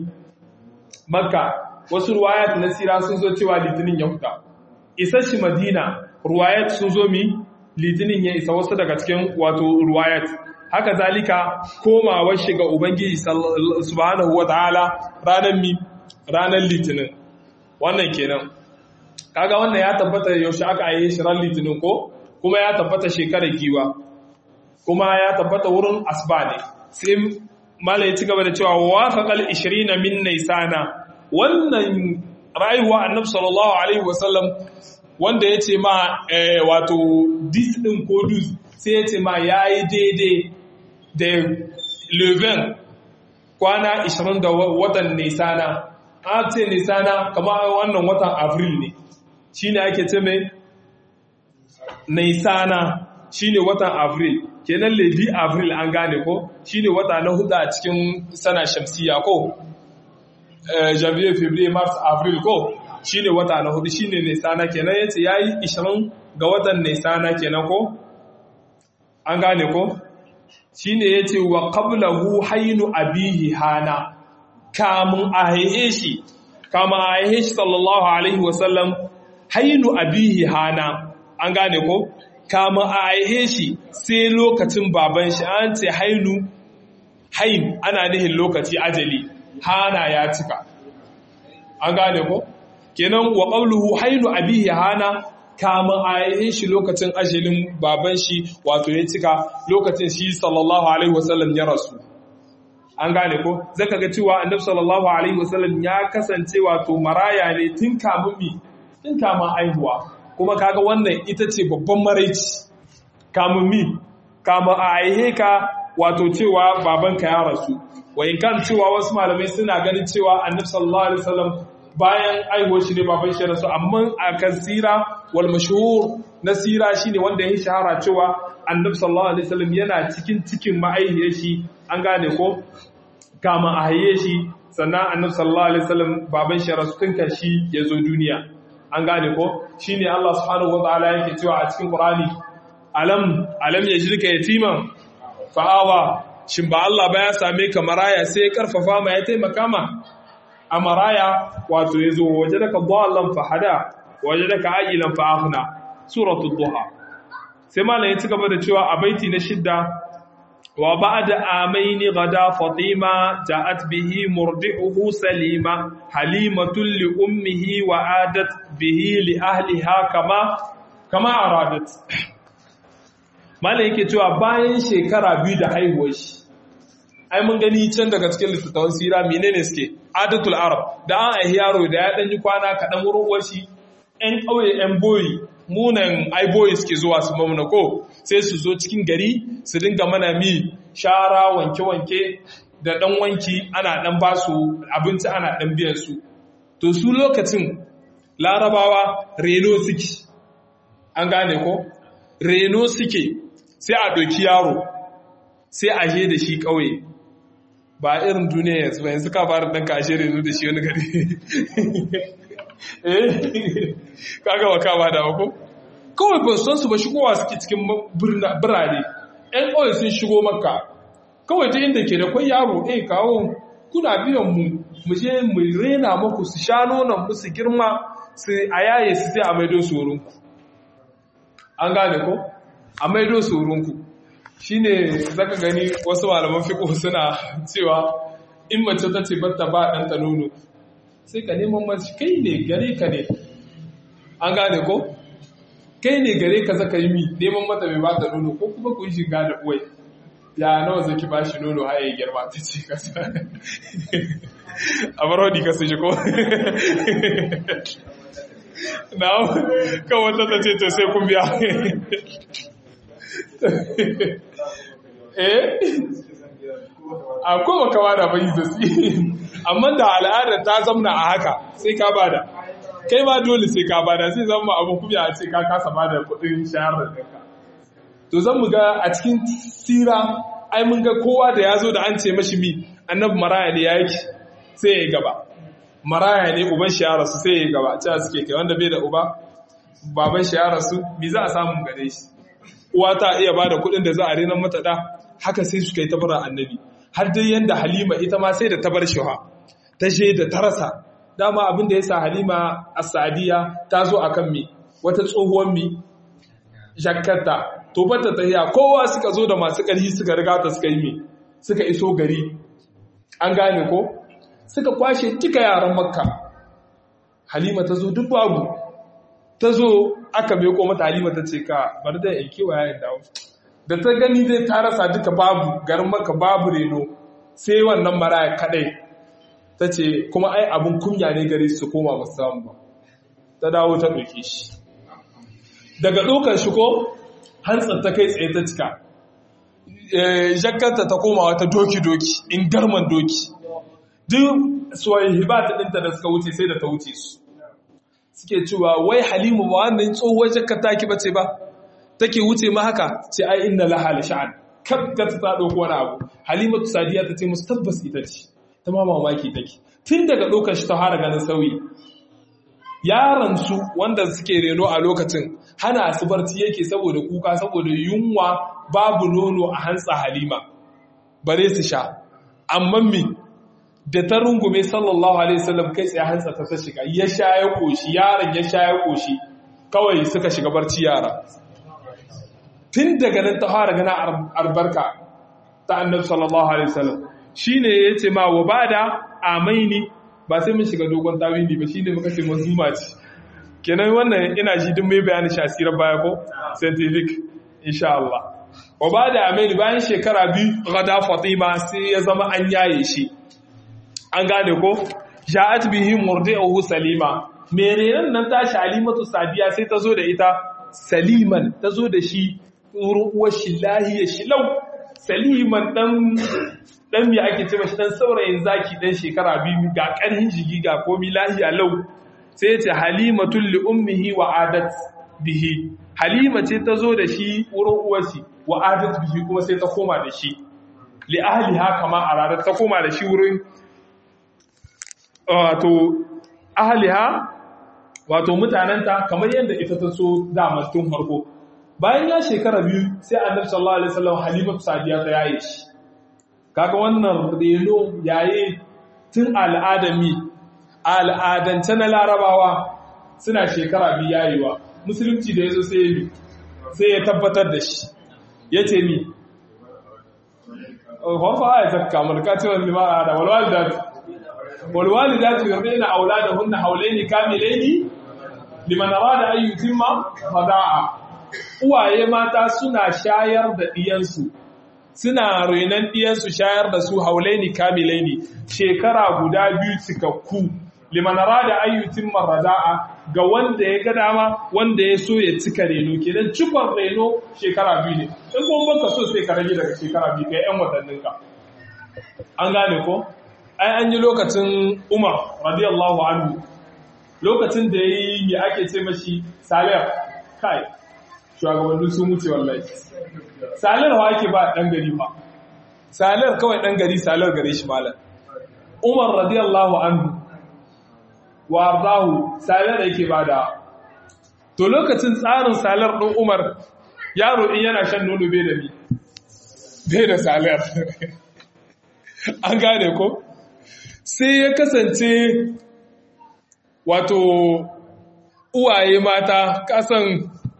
A: makka wasu ruwayat na sira sun zo cewa litinin ya huta isa shi madina ruwayat sun zo mi litinin ya isa wasu daga cikin wato ruwayat haka zalika komawar shiga ubangiji subhanahu wataala ranar mi ranar litinin wannan kenan kaga wannan ya tabbata yaushe aka yi shi ran litinin ko kuma ya tabbata shekarar giwa kuma ya tabbata wurin asba ne sai malai ci gaba da cewa wafaqal 20 min naisana wannan rayuwa annabi sallallahu alaihi wasallam wanda yace ma wato dis din ko dus sai yace ma yayi daidai da leven kwana 20 da watan nisana an ce nisana kamar wannan watan avril ne shine ake ce mai nisana shine watan avril kenan lady avril an gane ko shine wata na hudu a cikin sana shamsiya ko janvier february mars avril ko shine wata na hudu shine nisana kenan yace yayi 20 ga watan nisana kenan ko an gane ko shine yace wa qablahu haynu abihi hana kamun ahihe shi kama ahihe shi sallallahu alaihi wasallam haynu abihi hana an gane ko kama a aihe shi sai lokacin baban shi an ce hainu hain ana nihin lokaci ajali hana ya cika an gane ko kenan wa qawluhu hainu abihi hana kama a aihe shi lokacin ajalin baban shi wato ya cika lokacin shi sallallahu alaihi wasallam ya rasu an gane ko zaka ga cewa annabi sallallahu alaihi wasallam ya kasance wato maraya ne tun kamun mi tun kamun aihuwa kuma kaga wannan ita ce babban maraici kamun mi kamun a aihe ka wato cewa babanka ya rasu wayin kan cewa wasu malamai suna ganin cewa annabi sallallahu alaihi wasallam bayan aihuwar shi ne baban shi rasu amma a kan sira wal mashhur na sira shine wanda ya shahara cewa annabi sallallahu alaihi wasallam yana cikin cikin ma'aihiyar shi an gane ko kama a haye shi sannan annabi sallallahu alaihi wasallam baban shi rasu tun kan shi ya zo duniya an gane ko shine Allah subhanahu wataala yake cewa a cikin Qur'ani alam alam yajrika yatiman fa'awa shin ba Allah ba ya same ka maraya sai ya karfafa ma ya taimaka ma a maraya wato ya zo waje daga ballan fahada waje daga agilan fa'afna suratul duha sai malam ya ci gaba da cewa a baiti na shidda wa ba'da amaini gada fatima ja'at bihi murdi'uhu salima halimatul li ummihi wa adat bihi li ahliha kama kama aradat malam yake cewa bayan shekara biyu da haihuwar shi ai mun gani can daga cikin littattafan sira menene suke adatul arab da an aihi yaro da ya dan yi kwana kaɗan wurin uwar shi ƴan ƙauye ƴan boyi munan ai boyi suke zuwa su mamuna ko sai su zo cikin gari su dinga mana mi shara wanke-wanke da ɗan wanki ana ɗan ba su abinci ana ɗan biyan su to su lokacin larabawa reno suke an gane ko reno suke sai a ɗauki yaro sai a je da shi ƙauye ba irin duniya yanzu ba yanzu ka fara ɗanka a shirin yanzu da shi wani gari eh kaga wa kama da ko kawai ban son su ba shigowa suke cikin birane ƴan ƙauye sun shigo maka kawai ta inda ke da kwai yaro eh kawo kuna biyan mu mu je mu rena muku su sha nonon mu su girma su a yaye su sai a maido su wurinku an gane ko a maido su wurinku shine zaka gani wasu malaman fiqh suna cewa in mace ta ce batta ba dan ta nono sai ka neman mace kai ne gare ka ne an gane ko kai ne gare ka zaka yi mi neman mata mai bata nono ko kuma ku yi shiga da uwai ya nawa zaki ba shi nono har ya girma ta ce kasa a bar wadi ka su shi ko na kan wata ta ce to sai kun biya eh akwai baka bada bai da su amma da al'adar ta zamna a haka sai ka bada kai ma dole sai ka bada sai zama abu kuma a ce ka kasa bada kudin shahar da to zan mu ga a cikin sira ai mun ga kowa da ya zo da an ce mashi mi annabi maraya ne ya yake sai ya gaba maraya ne uban shi ya rasu sai ya gaba cewa suke kai wanda bai da uba baban shi ya rasu mi za a samu gare shi uwa ta iya ba da kuɗin da za a renan mata da haka sai suka yi tabarar annabi har dai yanda halima ita ma sai da tabar shi ta je da ta rasa dama abin da ya sa halima a sadiya ta zo a kan mi wata tsohuwar mi jakarta to bata tahiya kowa suka zo da masu ƙarfi suka riga ta suka yi mi suka iso gari an gane ko suka kwashe duka yaran makka halima ta zo duk babu ta zo aka meko mata halima ta ce ka bari da yanke wa yayin dawo da ta gani zai ta rasa duka babu garin maka babu reno sai wannan maraya kadai ta ce kuma ai abin kunya ne gare su koma ba samu ba ta dawo ta ɗauke shi daga ɗaukar shi ko hantsar ta kai tsaye ta cika jakarta ta koma wata doki-doki in garman doki duk suwayi hibata ɗinta da suka wuce sai da ta wuce su suke cewa wai halimu ba wannan tsohuwar jakar taki bace ba take wuce ma haka ce ai inna laha la sha'an kabta ta dauko wani abu halimatu sadiya ta ce musu tabbas ita ce ta ma mamaki take tun daga lokacin shi ta fara ganin sauyi yaran su wanda suke reno a lokacin hana su barci yake saboda kuka saboda yunwa babu nono a hantsa halima bare su sha amma mi da ta rungume sallallahu alaihi wasallam kai tsaye hantsa ta ta shiga ya sha ya koshi yaron ya sha ya koshi kawai suka shiga barci yara tun daga nan ta fara gana albarka ta annabi sallallahu alaihi wasallam shine yace ma wa bada amaini ba sai mun shiga dogon tawili ba shine muka ce mazuma ce kenan wannan ina ji duk mai bayani shi asirar baya ko scientific insha Allah wa bada amaini bayan shekara biyu gada fatima sai ya zama an yaye shi an gane ko ja'at bihi murdi'uhu salima menene nan tashi alimatu sadiya sai ta zo da ita saliman ta zo da shi wurin uwar shi lahiya shi lau saliman dan dan me ake ce mashi dan saurayin zaki dan shekara biyu ga karhin jigi ga komi lahiya lau sai ya ce halimatul li ummihi wa adat bihi halima ce ta zo da shi wurin uwar shi wa adat bihi kuma sai ta koma da shi li ahliha kama aradat ta koma da shi wurin wato ahliha wato mutanenta kamar yadda ita ta so dama tun farko bayan ya shekara biyu sai annabi sallallahu alaihi wasallam halimatu sadiya ta yaye shi kaga wannan reno yaye tun al'adami al'adance na larabawa suna shekara biyu yayiwa musulunci da ya zo sai yi sai ya tabbatar da shi ya ce ni kwanfa a ya tafka mulka ce wani limara da walwali da walwali da su yanzu ina aula da hunna haulai ne kamilai ne limanara da ayyukin ma fada'a uwaye mata suna shayar da ɗiyansu suna renon ɗiyansu shayar da su haulaini kamilaini shekara guda biyu cikakku limanara da ayyutin marada'a ga wanda ya ga dama wanda ya so ya cika reno kenan cikon reno shekara biyu ne in kuma baka so sai ka rage daga shekara biyu kai yan watannin ka an gane ko ai an yi lokacin umar radiyallahu anhu lokacin da ya yi ya ake ce mashi salih kai shugabannin sun wuce wallahi salar wa ake ba ɗan gari ba salar kawai ɗan gari salar gare shi malar umar radiyallahu anhu wa ardahu salar yake ba da to lokacin tsarin salar ɗin umar yaro in yana shan nono bai da mi bai da salar an gane ko sai ya kasance wato uwaye mata kasan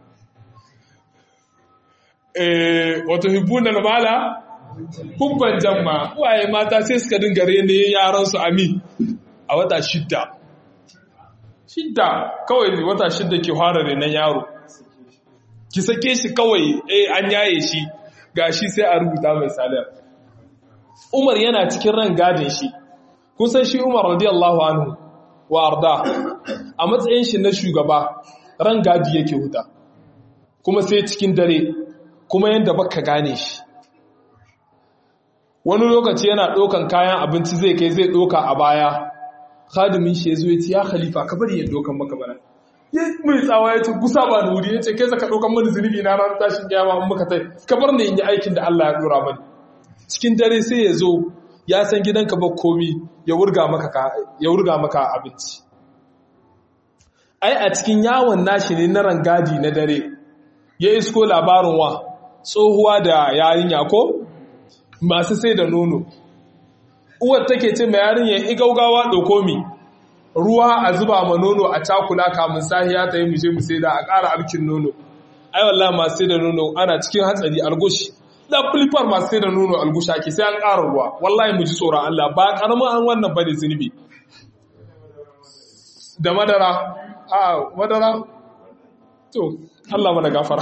A: wato hibbunan mala hubban jamma uwaye mata sai suka dinga rene yaransu ami a wata shidda shidda kawai ne wata shidda ke fara renon yaro ki sake shi kawai eh an yaye shi gashi sai a rubuta mai salar umar yana cikin ran gadin shi kun san shi umar radiyallahu anhu wa arda a matsayin shi na shugaba ran gadi yake huta kuma sai cikin dare kuma yadda baka gane shi wani lokaci yana ɗaukan kayan abinci zai kai zai ɗauka a baya khadimin shi ya zo ya ce ya khalifa ka bari ya ɗaukan maka bana ya mai tsawa ya ce gusa ba da wuri ya ce kai zaka ɗaukan mani zunubi na ranar tashin kiyama in muka tai ka bar ni in yi aikin da Allah ya ɗora mani cikin dare sai ya zo ya san gidanka ba komi ya wurga maka ya wurga maka abinci ai a cikin yawon nashi ne na rangadi na dare ya isko labarin wa tsohuwa da yarinya ko masu sai da nono uwar take ce mai yarinya igaugawa ɗauko mi ruwa a zuba ma nono a cakula kamun sahiya ta yi muje mu sai da a ƙara abkin nono ai wallahi masu sai da nono ana cikin hatsari algushi da filifar masu sai da nono algushi ake sai an ƙara ruwa wallahi mu ji tsoron Allah ba ƙaramin an wannan bane zunubi da madara a madara to Allah mana gafara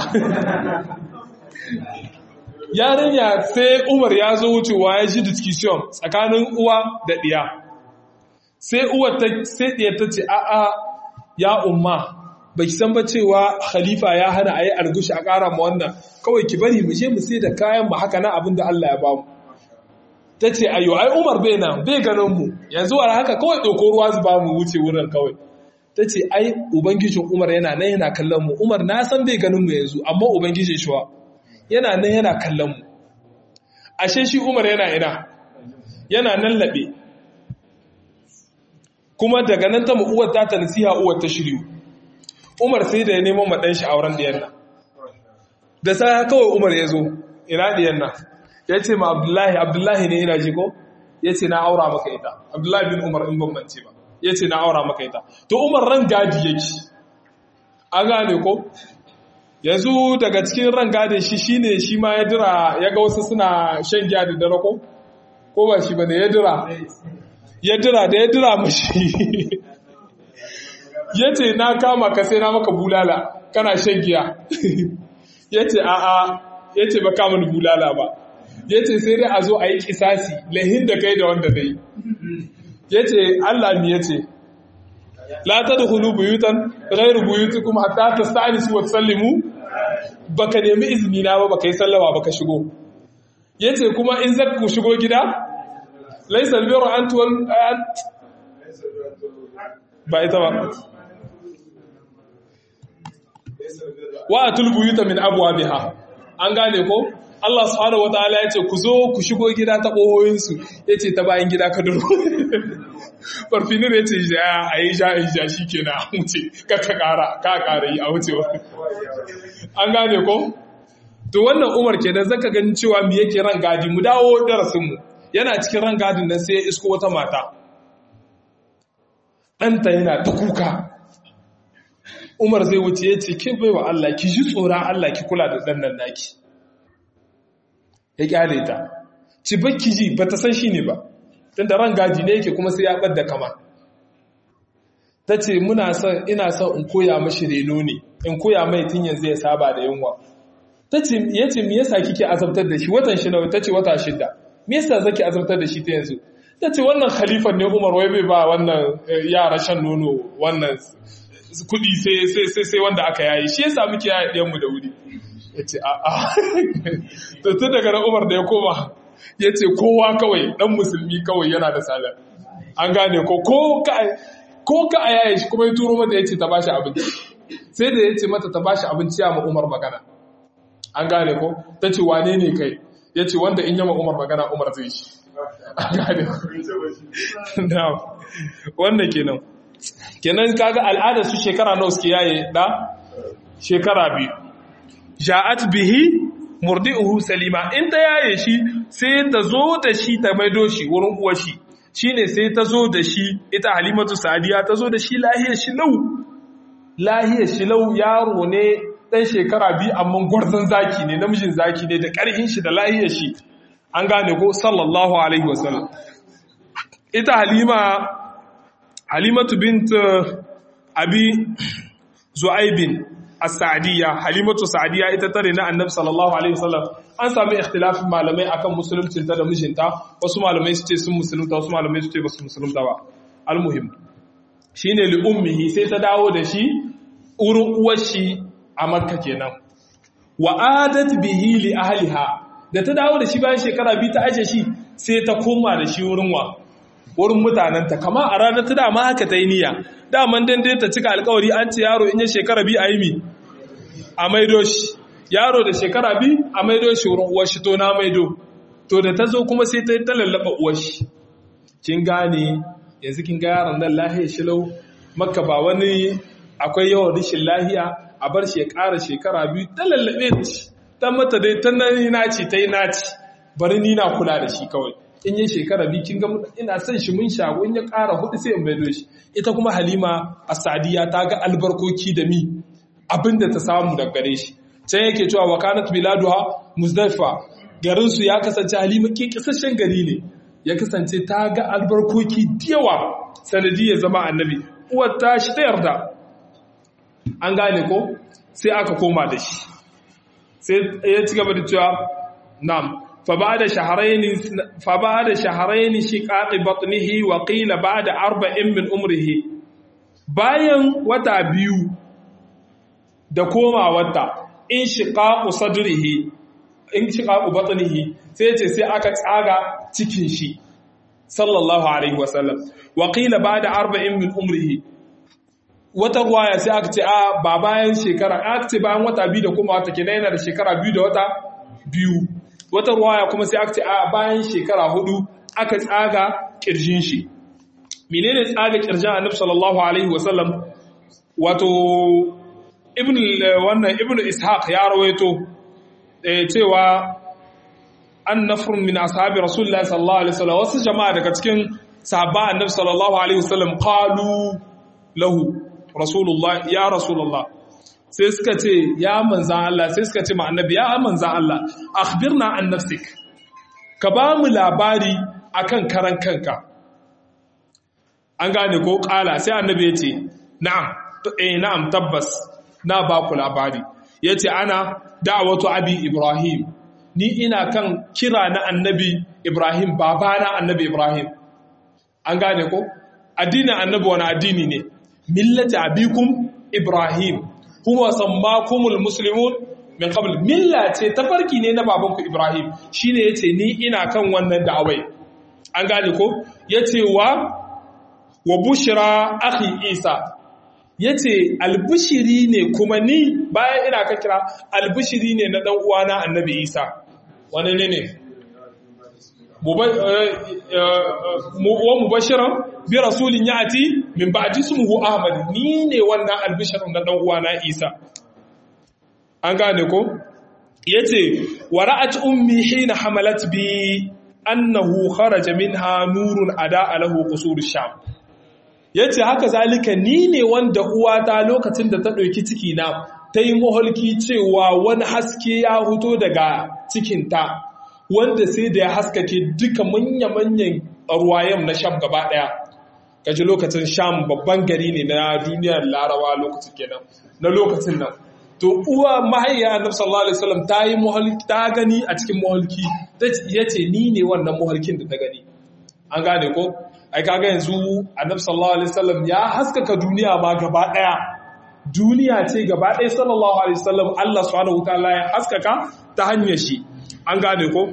A: yarinya sai umar ya zo wucewa ya ji discussion tsakanin uwa da ɗiya sai uwa ta sai ɗiya ta ce a'a ya umma ba ki san ba cewa khalifa ya hana a yi algushi a ƙara ma wannan kawai ki bari mu je mu sai da kayan mu haka na abin da Allah ya bamu ta ce ayo ai umar bai nan bai ganin mu yanzu wani haka kawai ɗauko ruwa su ba mu wuce wurin kawai ta ce ai ubangijin umar yana nan yana kallon mu umar na san bai ganin mu yanzu amma ubangijin shi yana nan yana kallon mu ashe shi umar yana ina yana nan laɓe kuma daga nan ta mu uwar ta ta nasiha uwar ta shiryu umar sai da ya neman maɗan shi auren ɗiyan nan da sa kawai umar ya zo ina ɗiyan nan ya ce ma abdullahi abdullahi ne ina ji ko ya ce na aura maka ita abdullahi bin umar in bambance ba ya ce na aura maka ita to umar ran gadi yake an gane ko yanzu daga cikin ran gadin shi shine shi ma ya dira ya ga wasu suna shan giya da dare ko ko ba shi bane ya dira ya dira da ya dira mashi ya ce na kama ka sai na maka bulala kana shan giya ya ce a'a ya ce ba kama bulala ba ya ce sai dai a zo a yi kisasi lahin da kai da wanda dai ya ce Allah mi ya ce la ta da hulu buyutan gairu buyutu kuma hatta ta sa'ani su wata sallimu ba ka nemi izini na ba ba ka yi sallama ba ka shigo ya ce kuma in zaka ku shigo gida laisar biyar an tuwon ba ita ba wa a tulbuyuta min abuwa biha an gane ko Allah subhanahu wataala ya ce ku zo ku shigo gida ta ƙohoyinsu ya ce ta bayan gida ka duro farfinir ya ce a yi sha in sha shi ke na wuce ka ka ƙara ka ƙara yi a wucewa an gane ko to wannan umar ke da zaka gani cewa mu yake ran gadi mu dawo darasinmu yana cikin ran gadin nan sai ya isko wata mata ɗanta yana ta kuka umar zai wuce ya ce ke bai wa Allah ki ji tsoron Allah ki kula da ɗan nan naki ya kyale ta ci bakki ji ba ta san shi ne ba tun da ran gaji ne yake kuma sai ya ɓadda kama ta ce muna son ina son in koya mashi reno ne in koya mai tun yanzu ya saba da yunwa ta ce ya ce me yasa kike azabtar da shi watan shi nawa ta ce wata shida me yasa zaki azabtar da shi ta yanzu ta ce wannan khalifan ne umar wai bai ba wannan yara shan nono wannan kudi sai sai wanda aka yayi shi yasa muke yaya ɗiyan mu da wuri ya ce a'a to tun daga na umar da ya koma ya ce kowa kawai ɗan musulmi kawai yana da salar an gane ko ko ka a yaye shi kuma ya turo mata ya ce ta bashi abinci sai da ya ce mata ta bashi abinci ya ma umar magana an gane ko ta ce wane ne kai ya ce wanda in yama umar magana umar zai shi an gane ko wannan kenan kenan kaga al'adar su shekara nawa suke yaye da shekara biyu ja'at bihi murdi'uhu salima in ta yaye shi sai ta zo da shi ta maido shi wurin uwar shi shine sai ta zo da shi ita halimatu sadiya ta zo da shi lahiyar shi lau lahiyar shi lau yaro ne dan shekara biyu amma gwarzon zaki ne namijin zaki ne da karhin shi da lahiyar shi an gane ko sallallahu alaihi wasallam ita halima halimatu bint abi zu'aibin as-sa'diyya halimatu sa'diyya ita tare na annabi sallallahu alaihi wasallam an sami ikhtilafin malamai akan musuluncin ta da mijinta wasu malamai su ce sun musulunta wasu malamai su ce ba su musulunta ba almuhim shine li ummihi sai ta dawo da shi urin uwar shi a makka kenan wa adat bihi li ahliha da ta dawo da shi bayan shekara biyu ta aje shi sai ta koma da shi wurin wa wurin mutanenta kama a ranar ta dama haka ta yi niyya daman dan dai ta cika alkawari an ce yaro in ya shekara biyu a yi mi a maido shi yaro da shekara biyu a maido shi wurin uwar shi to na maido to da ta zo kuma sai ta yi ta lallaba uwar shi kin gane yanzu kin ga yaron nan lahiya shilau makka ba wani akwai yawan rashin lahiya a bar shi ya ƙara shekara biyu ta lallabe ta mata dai ta naci ta yi naci bari ni na kula da shi kawai in yi shekara biyu kin ga ina son shi mun shago in ya ƙara hudu sai in maido shi ita kuma halima a sadiya ta ga albarkoki da mi abinda ta samu daga gare shi can yake cewa wakanat biladuha muzdalifa garin su ya kasance halima ke kisashen gari ne ya kasance ta ga albarkoki yawa sanadi ya zama annabi uwar ta shi ta yarda an gane ko sai aka koma da shi sai ya ci gaba da cewa na'am فبعد شهرين فبعد شهرين شقاق بطنه وقيل بعد أربع من عمره bayan wata biyu da koma wata in shiqaqu sadrihi in shiqaqu batnihi sai ce sai aka tsaga cikin shi sallallahu alaihi wasallam wa qila ba'da arba'in min umrihi wata ruwaya sai aka ce a ba bayan shekara aka ce bayan wata biyu da koma wata kenan yana da shekara biyu da wata biyu wata ruwaya kuma sai aka ce a bayan shekara hudu aka tsaga kirjin shi menene tsaga kirjin annabi sallallahu alaihi wasallam wato ibn wannan ibn ishaq ya rawaito cewa an nafrun min ashabi rasulullah sallallahu alaihi wasallam wasu jama'a daga cikin sahaba annabi sallallahu alaihi wasallam qalu lahu rasulullah ya rasulullah sai suka ce ya manzan Allah sai suka ce ma annabi ya manzan Allah akhbirna an nafsik ka ba mu labari akan karan kanka an gane ko kala sai annabi ya ce na'am eh na'am tabbas na ba ku labari yace ana da'watu abi ibrahim ni ina kan kira na annabi ibrahim babana annabi ibrahim an gane ko addinin annabi wani addini ne millati abikum ibrahim huwa sammakumul muslimun min qabl milla ce tafarki ne na babanku Ibrahim shine yace ni ina kan wannan da'awai an gane ko yace wa wa bushra akhi Isa yace albushiri ne kuma ni bayan ina ka kira albushiri ne na dan uwana Annabi Isa wani ne ne wa mubashiran bi rasulin yati min ba'di ismuhu ahmad ni ne wannan albishirin da dan uwana isa an gane ko yace wara'at ummi hina hamalat bi annahu kharaja minha nurun ada lahu qusur sham yace haka zalika ni ne wanda uwata lokacin da ta ɗauki ciki na ta yi maholki cewa wani haske ya huto daga cikinta wanda sai da ya haskake duka manya-manyan ruwayen na sham gaba ɗaya kaji lokacin sham babban gari ne na duniyar larawa lokacin kenan na lokacin nan to uwa mahaiya annabi sallallahu alaihi wasallam ta yi muhalki ta gani a cikin muhalki yace ni ne wannan muhalkin da ta gani an gane ko ai kaga yanzu annabi sallallahu alaihi wasallam ya haskaka duniya ma gaba daya duniya ce gaba daya sallallahu alaihi wasallam Allah subhanahu wataala ya haskaka ta hanyar shi an gane ko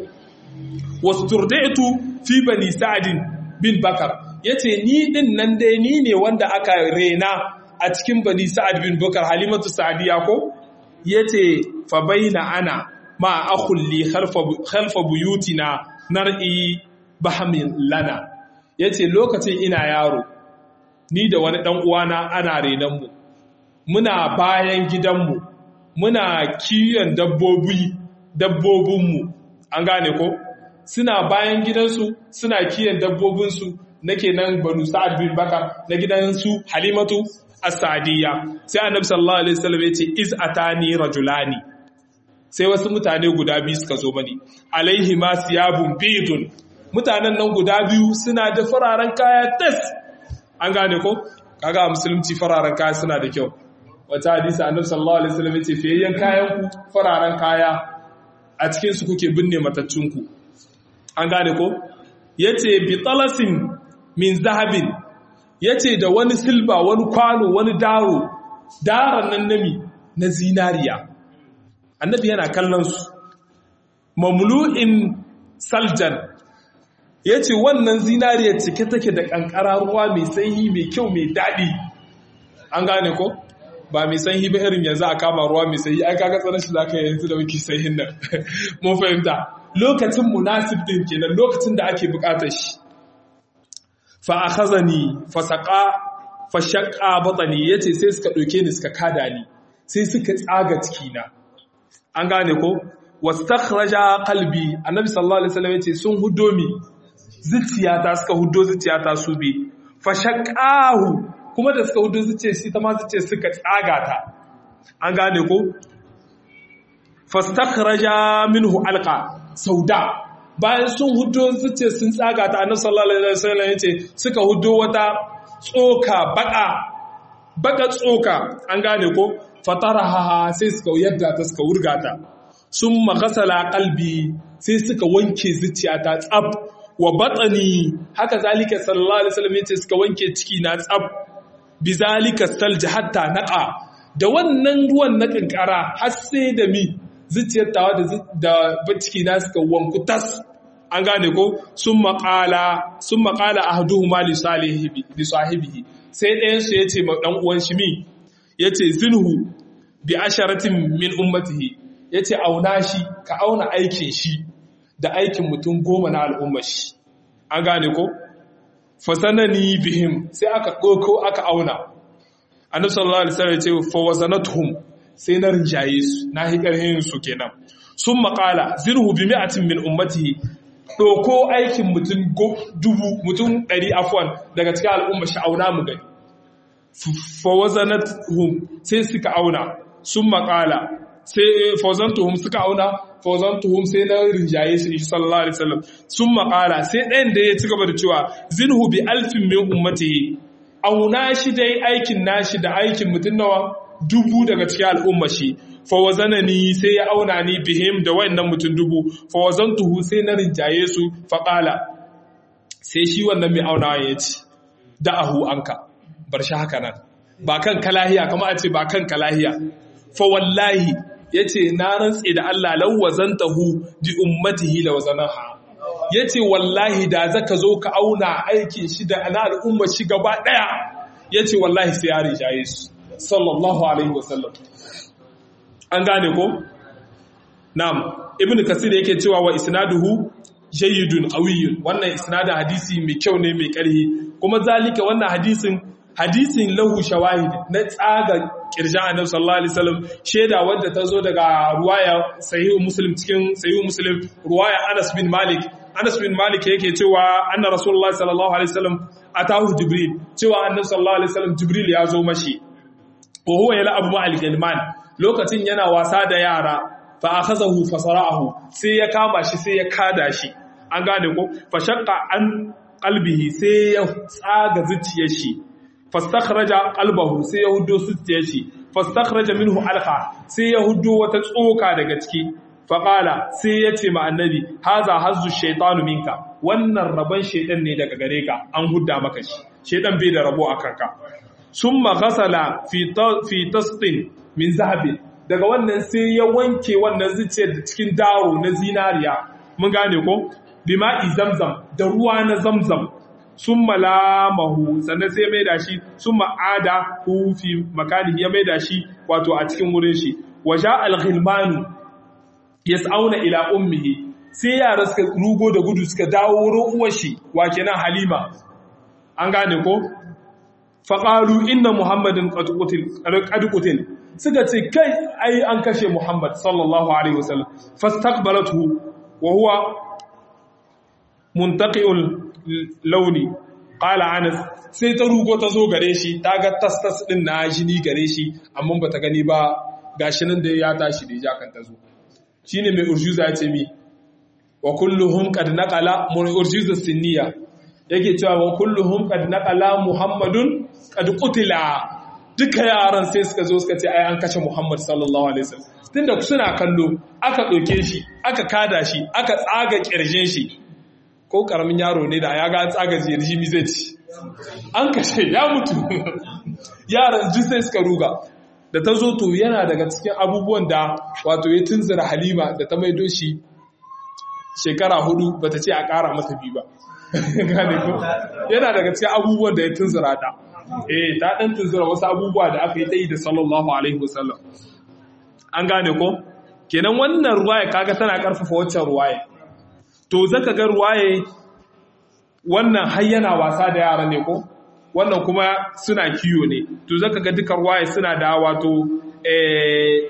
A: wasturditu fi bani sa'd bin bakar yace ni din nan dai ni ne wanda aka rena a cikin bani sa'ad bin bakar halimatu sa'diya ko yace fa baina ana ma akhulli khalfa khalfa buyutina nar'i bahamin lana yace lokacin ina yaro ni da wani dan uwana ana renan mu muna bayan gidanmu muna kiyon dabbobi dabbobinmu an gane ko suna bayan gidansu suna kiyon dabbobinsu nake nan banu sa'ad bin bakar na gidansu halimatu as-sadiya sai annabi sallallahu alaihi wasallam yace iz atani rajulani sai wasu mutane guda biyu suka zo mani alaihi ma siyabun bidun mutanen nan guda biyu suna da fararen kaya tas an gane ko kaga a musulunci fararen kaya suna da kyau wata hadisi annabi sallallahu alaihi wasallam yace fiyayyen kayan ku fararen kaya a cikin su kuke binne matattun ku an gane ko yace bi talasin min zahabin yace da wani silba wani kwano wani daro daran nan nami na zinariya annabi yana kallon su mamlu'in saljan yace wannan zinariya cike take da kankara ruwa mai sanyi mai kyau mai dadi an gane ko ba mai sanyi ba irin yanzu a kama ruwa mai sanyi ai kaga tsanan shi zaka yanzu da muke sanyin nan mun fahimta lokacin munasib din kenan lokacin da ake bukatar shi fa akhazani fa saqa fa shaqqa batni yace sai suka doke ni suka kada ni sai suka tsaga cikina an gane ko wastakhraja qalbi annabi sallallahu alaihi wasallam yace sun huddo mi zuciyata suka huddo zuciyata su bi fa shaqqahu kuma da suka hudu su ce shi ta masu ce suka tsaga ta an gane ko fastakhraja minhu alqa sauda bayan sun hudu su ce sun tsaga ta annabi sallallahu alaihi wasallam yace suka hudu wata tsoka baka baka tsoka an gane ko fataraha sai suka yadda ta suka wurga ta sun makasala kalbi sai suka wanke zuciyata tsab wa batsani haka zalika sallallahu alaihi wasallam yace suka wanke ciki na tsab bizalika salji hatta naqa da wannan ruwan na kankara har sai da mi zuciyar tawa da da ciki na suka wanku tas an gane ko sun maƙala sun maƙala ahduhuma li salihi li sahibihi sai ɗayan su yace ma dan uwan shi mi yace zinhu bi asharatin min ummatihi yace auna shi ka auna aikin shi da aikin mutum goma na al'ummar shi an gane ko fasanani bihim sai aka ɗauko aka auna annabi sallallahu alaihi wasallam ya ce fa wazanatuhum sai na rinjaye su na hi karhin su kenan sun maƙala zirhu bi mi'atin min ummatihi ɗauko aikin mutum dubu mutum ɗari afwan daga cikin al'umma shi auna mu gani fa wazanatuhum sai suka auna sun maƙala sai fawzantuhum suka auna fawzantuhum sai na rinjaye su shi sallallahu alaihi wasallam sun maƙala sai ɗayan da ya ci gaba da cewa zinhu bi alfin min ummatihi auna shi dai aikin nashi da aikin mutum nawa dubu daga cikin al'umma shi fawazanani sai ya auna ni bihim da wayannan mutum dubu fawazantuhu sai na rinjaye su faƙala sai shi wannan mai aunawa ya ce da'ahu anka bar shi haka nan ba kan kalahiya kama a ce ba kan kalahiya fa wallahi yace na rantse da Allah law wazantahu bi ummatihi la wazanaha yace wallahi da zaka zo ka auna aikin shi da ana al'umma shi gaba daya yace wallahi sai ya rijaye su sallallahu alaihi wasallam an gane ko na'am ibn kasir yake cewa wa isnaduhu jayyidun qawiyyun wannan isnadin hadisi mai kyau ne mai karhi kuma zalika wannan hadisin hadisin lahu shawahid na tsaga kirjan annabi sallallahu alaihi wasallam sheda wanda ta zo daga ruwaya sahihu muslim cikin sahihu muslim ruwaya Anas bin Malik Anas bin Malik yake cewa anna Rasulullah sallallahu alaihi wasallam atahu Jibril cewa annabi sallallahu alaihi wasallam Jibril ya zo mashi wa huwa yal'abu ma'al gilman lokacin yana wasa da yara fa akhazahu fasara'ahu sai ya kama shi sai ya kada shi an gane ko fa shaqqa an qalbihi sai ya tsaga zuciyar shi fastakhraja qalbahu sai ya huddo zuciyar shi fastakhraja minhu alqa sai ya huddo wata tsoka daga ciki faqala sai ya ce ma annabi haza hazzu shaytanu minka wannan rabon shaytan ne daga gare ka an hudda maka shi shaytan bai da rabo a kanka summa ghasala fi fi tasqin min zahabi daga wannan sai ya wanke wannan zuciyar da cikin daro na zinariya mun gane ko bima'i zamzam da ruwa na zamzam sun malamahu sannan sai mai da shi sun ma'ada hufi makani ya mai da shi wato a cikin wurin shi waja alghilmanu ya tsauna ila ummihi sai yara suka rugo da gudu suka dawo wurin uwar shi wa kenan halima an gane ko faƙaru inna muhammadin ƙadukutin suka ce kai ai an kashe muhammad sallallahu alaihi wasallam fastaqbalatu wa huwa muntaqiul launi qala anas sai ta rugo ta zo gare shi ta ga tastas din na jini gare shi amma bata gani ba gashi nan da ya tashi da jakan ta zo shine mai urjuza ya ce mi wa kulluhum qad naqala mun urjuza sinniya yake cewa wa kulluhum qad naqala muhammadun qad qutila duka yaran sai suka zo suka ce ai an kashe muhammad sallallahu alaihi wasallam tunda suna kallo aka ɗauke shi aka kada shi aka tsaga kirjin shi ko karamin yaro ne da ya ga tsaga jirgi mi zai ci an kashe ya mutu yaran ji sai suka ruga da ta zo to yana daga cikin abubuwan da wato ya tunzura halima da ta maido shi shekara hudu ba ta ce a ƙara mata biyu ba gane ko yana daga cikin abubuwan da ya tunzura ta eh ta dan tunzura wasu abubuwa da aka yi ta yi da sallallahu alaihi wasallam an gane ko kenan wannan ruwaya kaga tana karfafa waccan ruwaya to zaka ga ruwaye wannan har yana wasa da yara ne ko wannan kuma suna kiyo ne to zaka ga dukkan ruwaye suna da wato eh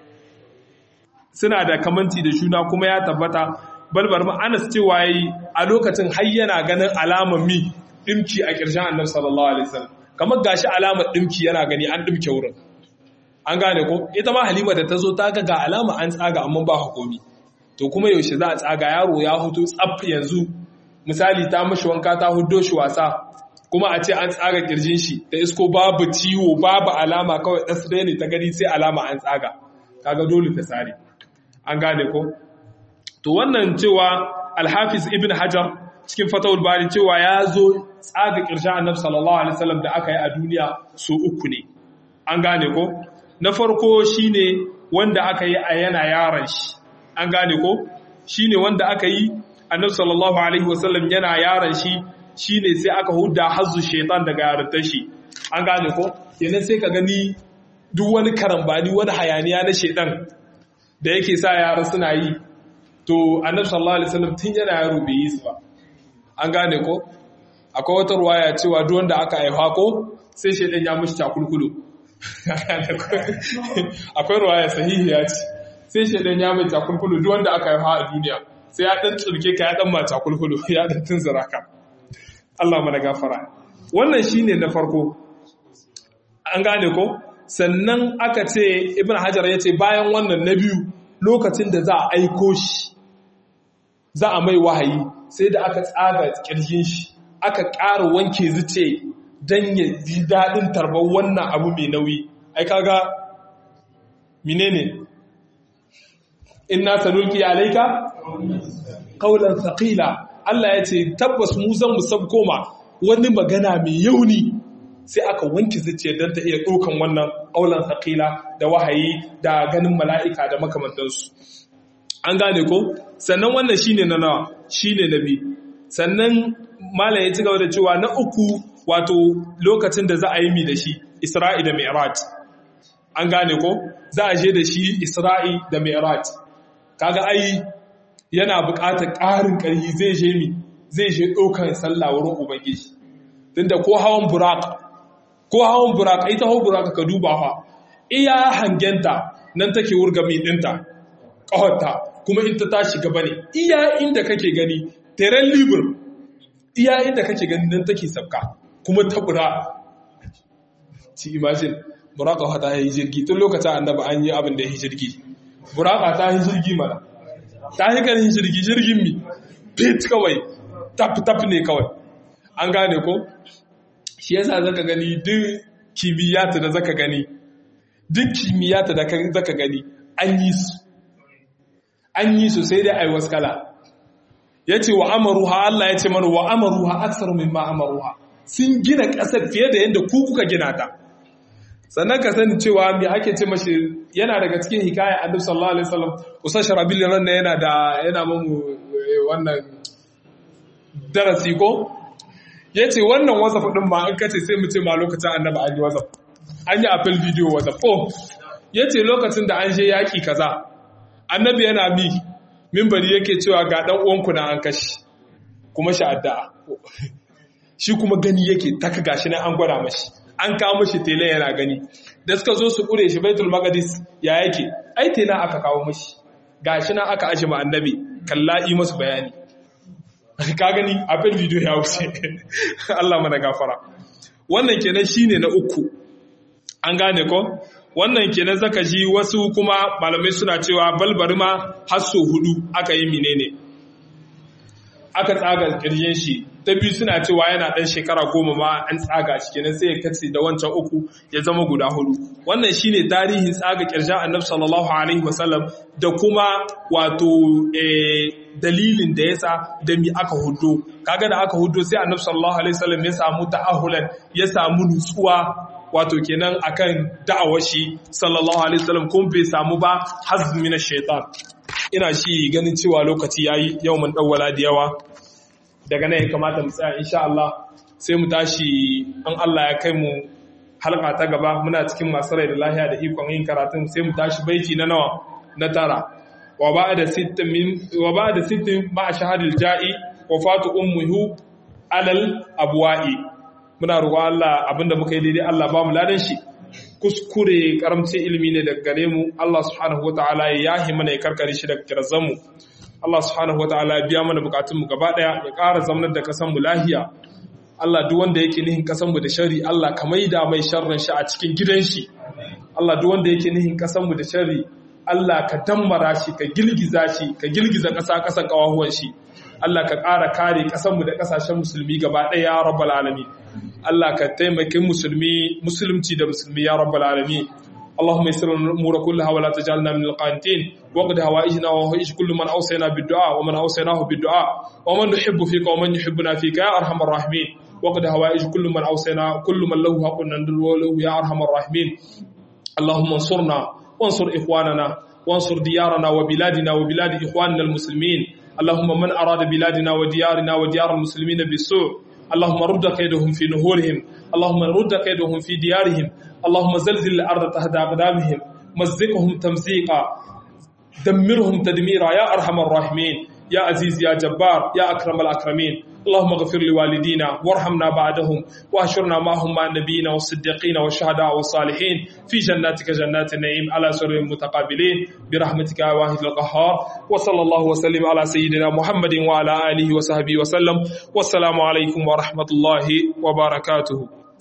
A: suna da kamanci da shuna kuma ya tabbata balbar ma Anas cewa yi a lokacin har yana ganin alamar mi dimki a ƙarshen Annabi sallallahu alaihi wasallam kamar gashi alamar dimki yana gani an dimke wurin an gane ko ita ma Halima da ta zo ta ga ga alama an tsaga amma ba hukumi to kuma yaushe za a tsaga yaro ya hutu tsaf yanzu misali ta mashi wanka ta huddo shi wasa kuma a ce an tsaga kirjin shi da isko babu ciwo babu alama kawai ɗas ɗaya ne ta gani sai alama an tsaga kaga dole ta sare an gane ko to wannan cewa alhafiz ibn hajar cikin fatawul bari cewa ya zo tsaga kirshen annabi sallallahu alaihi wasallam da aka yi a duniya su uku ne an gane ko na farko shine wanda aka yi a yana yaran shi an gane ko shine wanda aka yi annabi sallallahu alaihi wasallam yana yaran shi shine sai aka hudda hazzu shaitan daga yarintar shi an gane ko kenan sai ka gani duk wani karambani wani hayaniya na shaitan da yake sa yara suna yi to annabi sallallahu alaihi wasallam tun yana yaro bai yi su ba an gane ko akwai wata ruwaya cewa duk wanda aka haifa ko sai shaitan ya mishi takulkulo akwai ruwaya sahihiya ce sai shaitan ya mai takulkulo duk wanda aka haifa a duniya sai ya dan tsurke ka ya dan ma takulkulo ya dan tunzura ka Allah mana gafara wannan shine na farko an gane ko sannan aka ce ibn hajar ya ce bayan wannan na biyu lokacin da za a aiko shi za a mai wahayi sai da aka tsaga kirjin shi aka ƙara wanke zuce don ya ji daɗin tarbar wannan abu mai nauyi ai kaga menene inna sanulki alayka qawlan thaqila Allah ya ce tabbas mu zan mu koma wani magana mai yauni sai aka wanke zuciya don ta iya ɗaukan wannan ƙaunar saƙila da wahayi da ganin mala'ika da makamantansu. An gane ko? Sannan wannan shi ne na nawa, shi ne na biyu. Sannan Malam ya ci gaba da cewa na uku wato lokacin da za a yi mi da shi, Isra'i da Mi'raj. An gane ko? Za a je da shi Isra'i da Mi'raj. Kaga ai yana buƙatar ƙarin ƙarfi zai je mi, zai je ɗaukan sallah wurin Ubangiji. Tunda ko hawan Burak ko hawan buraka ita hawan buraka ka duba fa iya hangenta nan take wurga mai dinta ƙawarta kuma in ta tashi gaba ne iya inda kake gani teren libur iya inda kake ganin nan take sabka kuma tabura ci imagine buraka ta yi jirgi tun lokacin annaba an yi abin da ya yi jirgi buraka ta yi jirgi mana ta yi ganin jirgi jirgin mi fit kawai tap tap ne kawai an gane ko shi yasa zaka gani duk kimiyyata da zaka gani duk kimiyyata da zaka gani an yi su an yi su sai dai ai waskala yace wa amaruha Allah yace mana wa amaruha aktsaru mimma amaruha sun gina ƙasar fiye da yadda ku kuka gina ta sannan ka sani cewa me ake ce mashi yana daga cikin hikaya annabi sallallahu alaihi wasallam usa sharabil ran yana da yana mamu wannan darasi ko yace wannan whatsapp din ma an kace sai mu ce ma lokacin annabi an yi whatsapp an yi apple video whatsapp oh yace lokacin da an je yaki kaza annabi yana mi minbari yake cewa ga dan uwanku na an kashi kuma shi addu'a shi kuma gani yake taka gashi nan an gwada mashi an kawo mashi tele yana gani da suka zo su kure shi baitul maqdis ya yake ai tele aka kawo mashi gashi nan aka aje ma annabi kalla'i masu bayani ka gani abin video ya wuce Allah mana gafara wannan kenan shine na uku an gane ko wannan kenan zaka ji wasu kuma malamai suna cewa balbari ma har so hudu aka yi menene aka tsaga kirjin shi ta biyu suna cewa yana ɗan shekara goma ma an tsaga shi kenan sai ya kace da wancan uku ya zama guda hudu wannan shine tarihin tsaga kirjin annabi sallallahu alaihi wasallam da kuma wato dalilin da yasa da mi aka hudo kaga da aka hudo sai annabi sallallahu alaihi wasallam ya samu ta'ahulan ya samu nutsuwa wato kenan akan da'awar shi sallallahu alaihi wasallam kun bai samu ba hazmi na shaitan ina shi ganin cewa lokaci yayi yau mun dawwala da yawa daga nan ya kamata mu tsaya insha Allah sai mu tashi an Allah ya kai mu halka ta gaba muna cikin masu rai da lahiya da ikon yin karatun sai mu tashi baiti na nawa na tara wa ba'da sittin min wa ba'da sittin ma shahadil ja'i wafatu ummuhu alal abwa'i muna roƙon Allah abinda muka yi daidai Allah ba mu ladan shi kuskure karamcin ilimi ne daga gare mu Allah subhanahu wataala ya yahi mana ya karkare shi daga kirazan mu Allah subhanahu wataala ya biya mana bukatun mu gaba daya ya ƙara zamanar da kasan mu lahiya Allah duk wanda yake nihin kasan mu da shari Allah ka maida mai sharrin shi a cikin gidan shi Allah duk wanda yake nihin kasan mu da shari Allah ka dammara shi ka girgiza shi ka girgiza ƙasa ƙasan ƙawahuwan shi Allah ka ƙara kare ƙasanmu da ƙasashen musulmi gaba ɗaya ya rabbal alamin Allah ka taimaki musulmi musulunci da musulmi ya rabbal alamin اللهم يسر الامور كلها ولا تجعلنا من القانتين وقد هوائجنا وهوائج كل من اوصينا بالدعاء ومن اوصيناه بالدعاء ومن نحب فيك ومن يحبنا فيك يا ارحم الراحمين وقد هوائج كل من اوصينا كل من له حق له يا ارحم الراحمين اللهم انصرنا وانصر اخواننا وانصر ديارنا وبلادنا وبلاد اخواننا المسلمين اللهم من اراد بلادنا وديارنا وديار المسلمين بالسوء اللهم رد كيدهم في نهورهم اللهم رد كيدهم في ديارهم اللهم زلزل الأرض تحت أقدامهم مزقهم تمزيقا دمرهم تدميرا يا أرحم الراحمين يا عزيز يا جبار يا أكرم الأكرمين اللهم اغفر لوالدينا وارحمنا بعدهم واحشرنا معهم مع النبيين والصديقين والشهداء والصالحين في جناتك جنات النعيم على سرر متقابلين برحمتك يا واحد القهار وصلى الله وسلم على سيدنا محمد وعلى آله وصحبه وسلم والسلام عليكم ورحمة الله وبركاته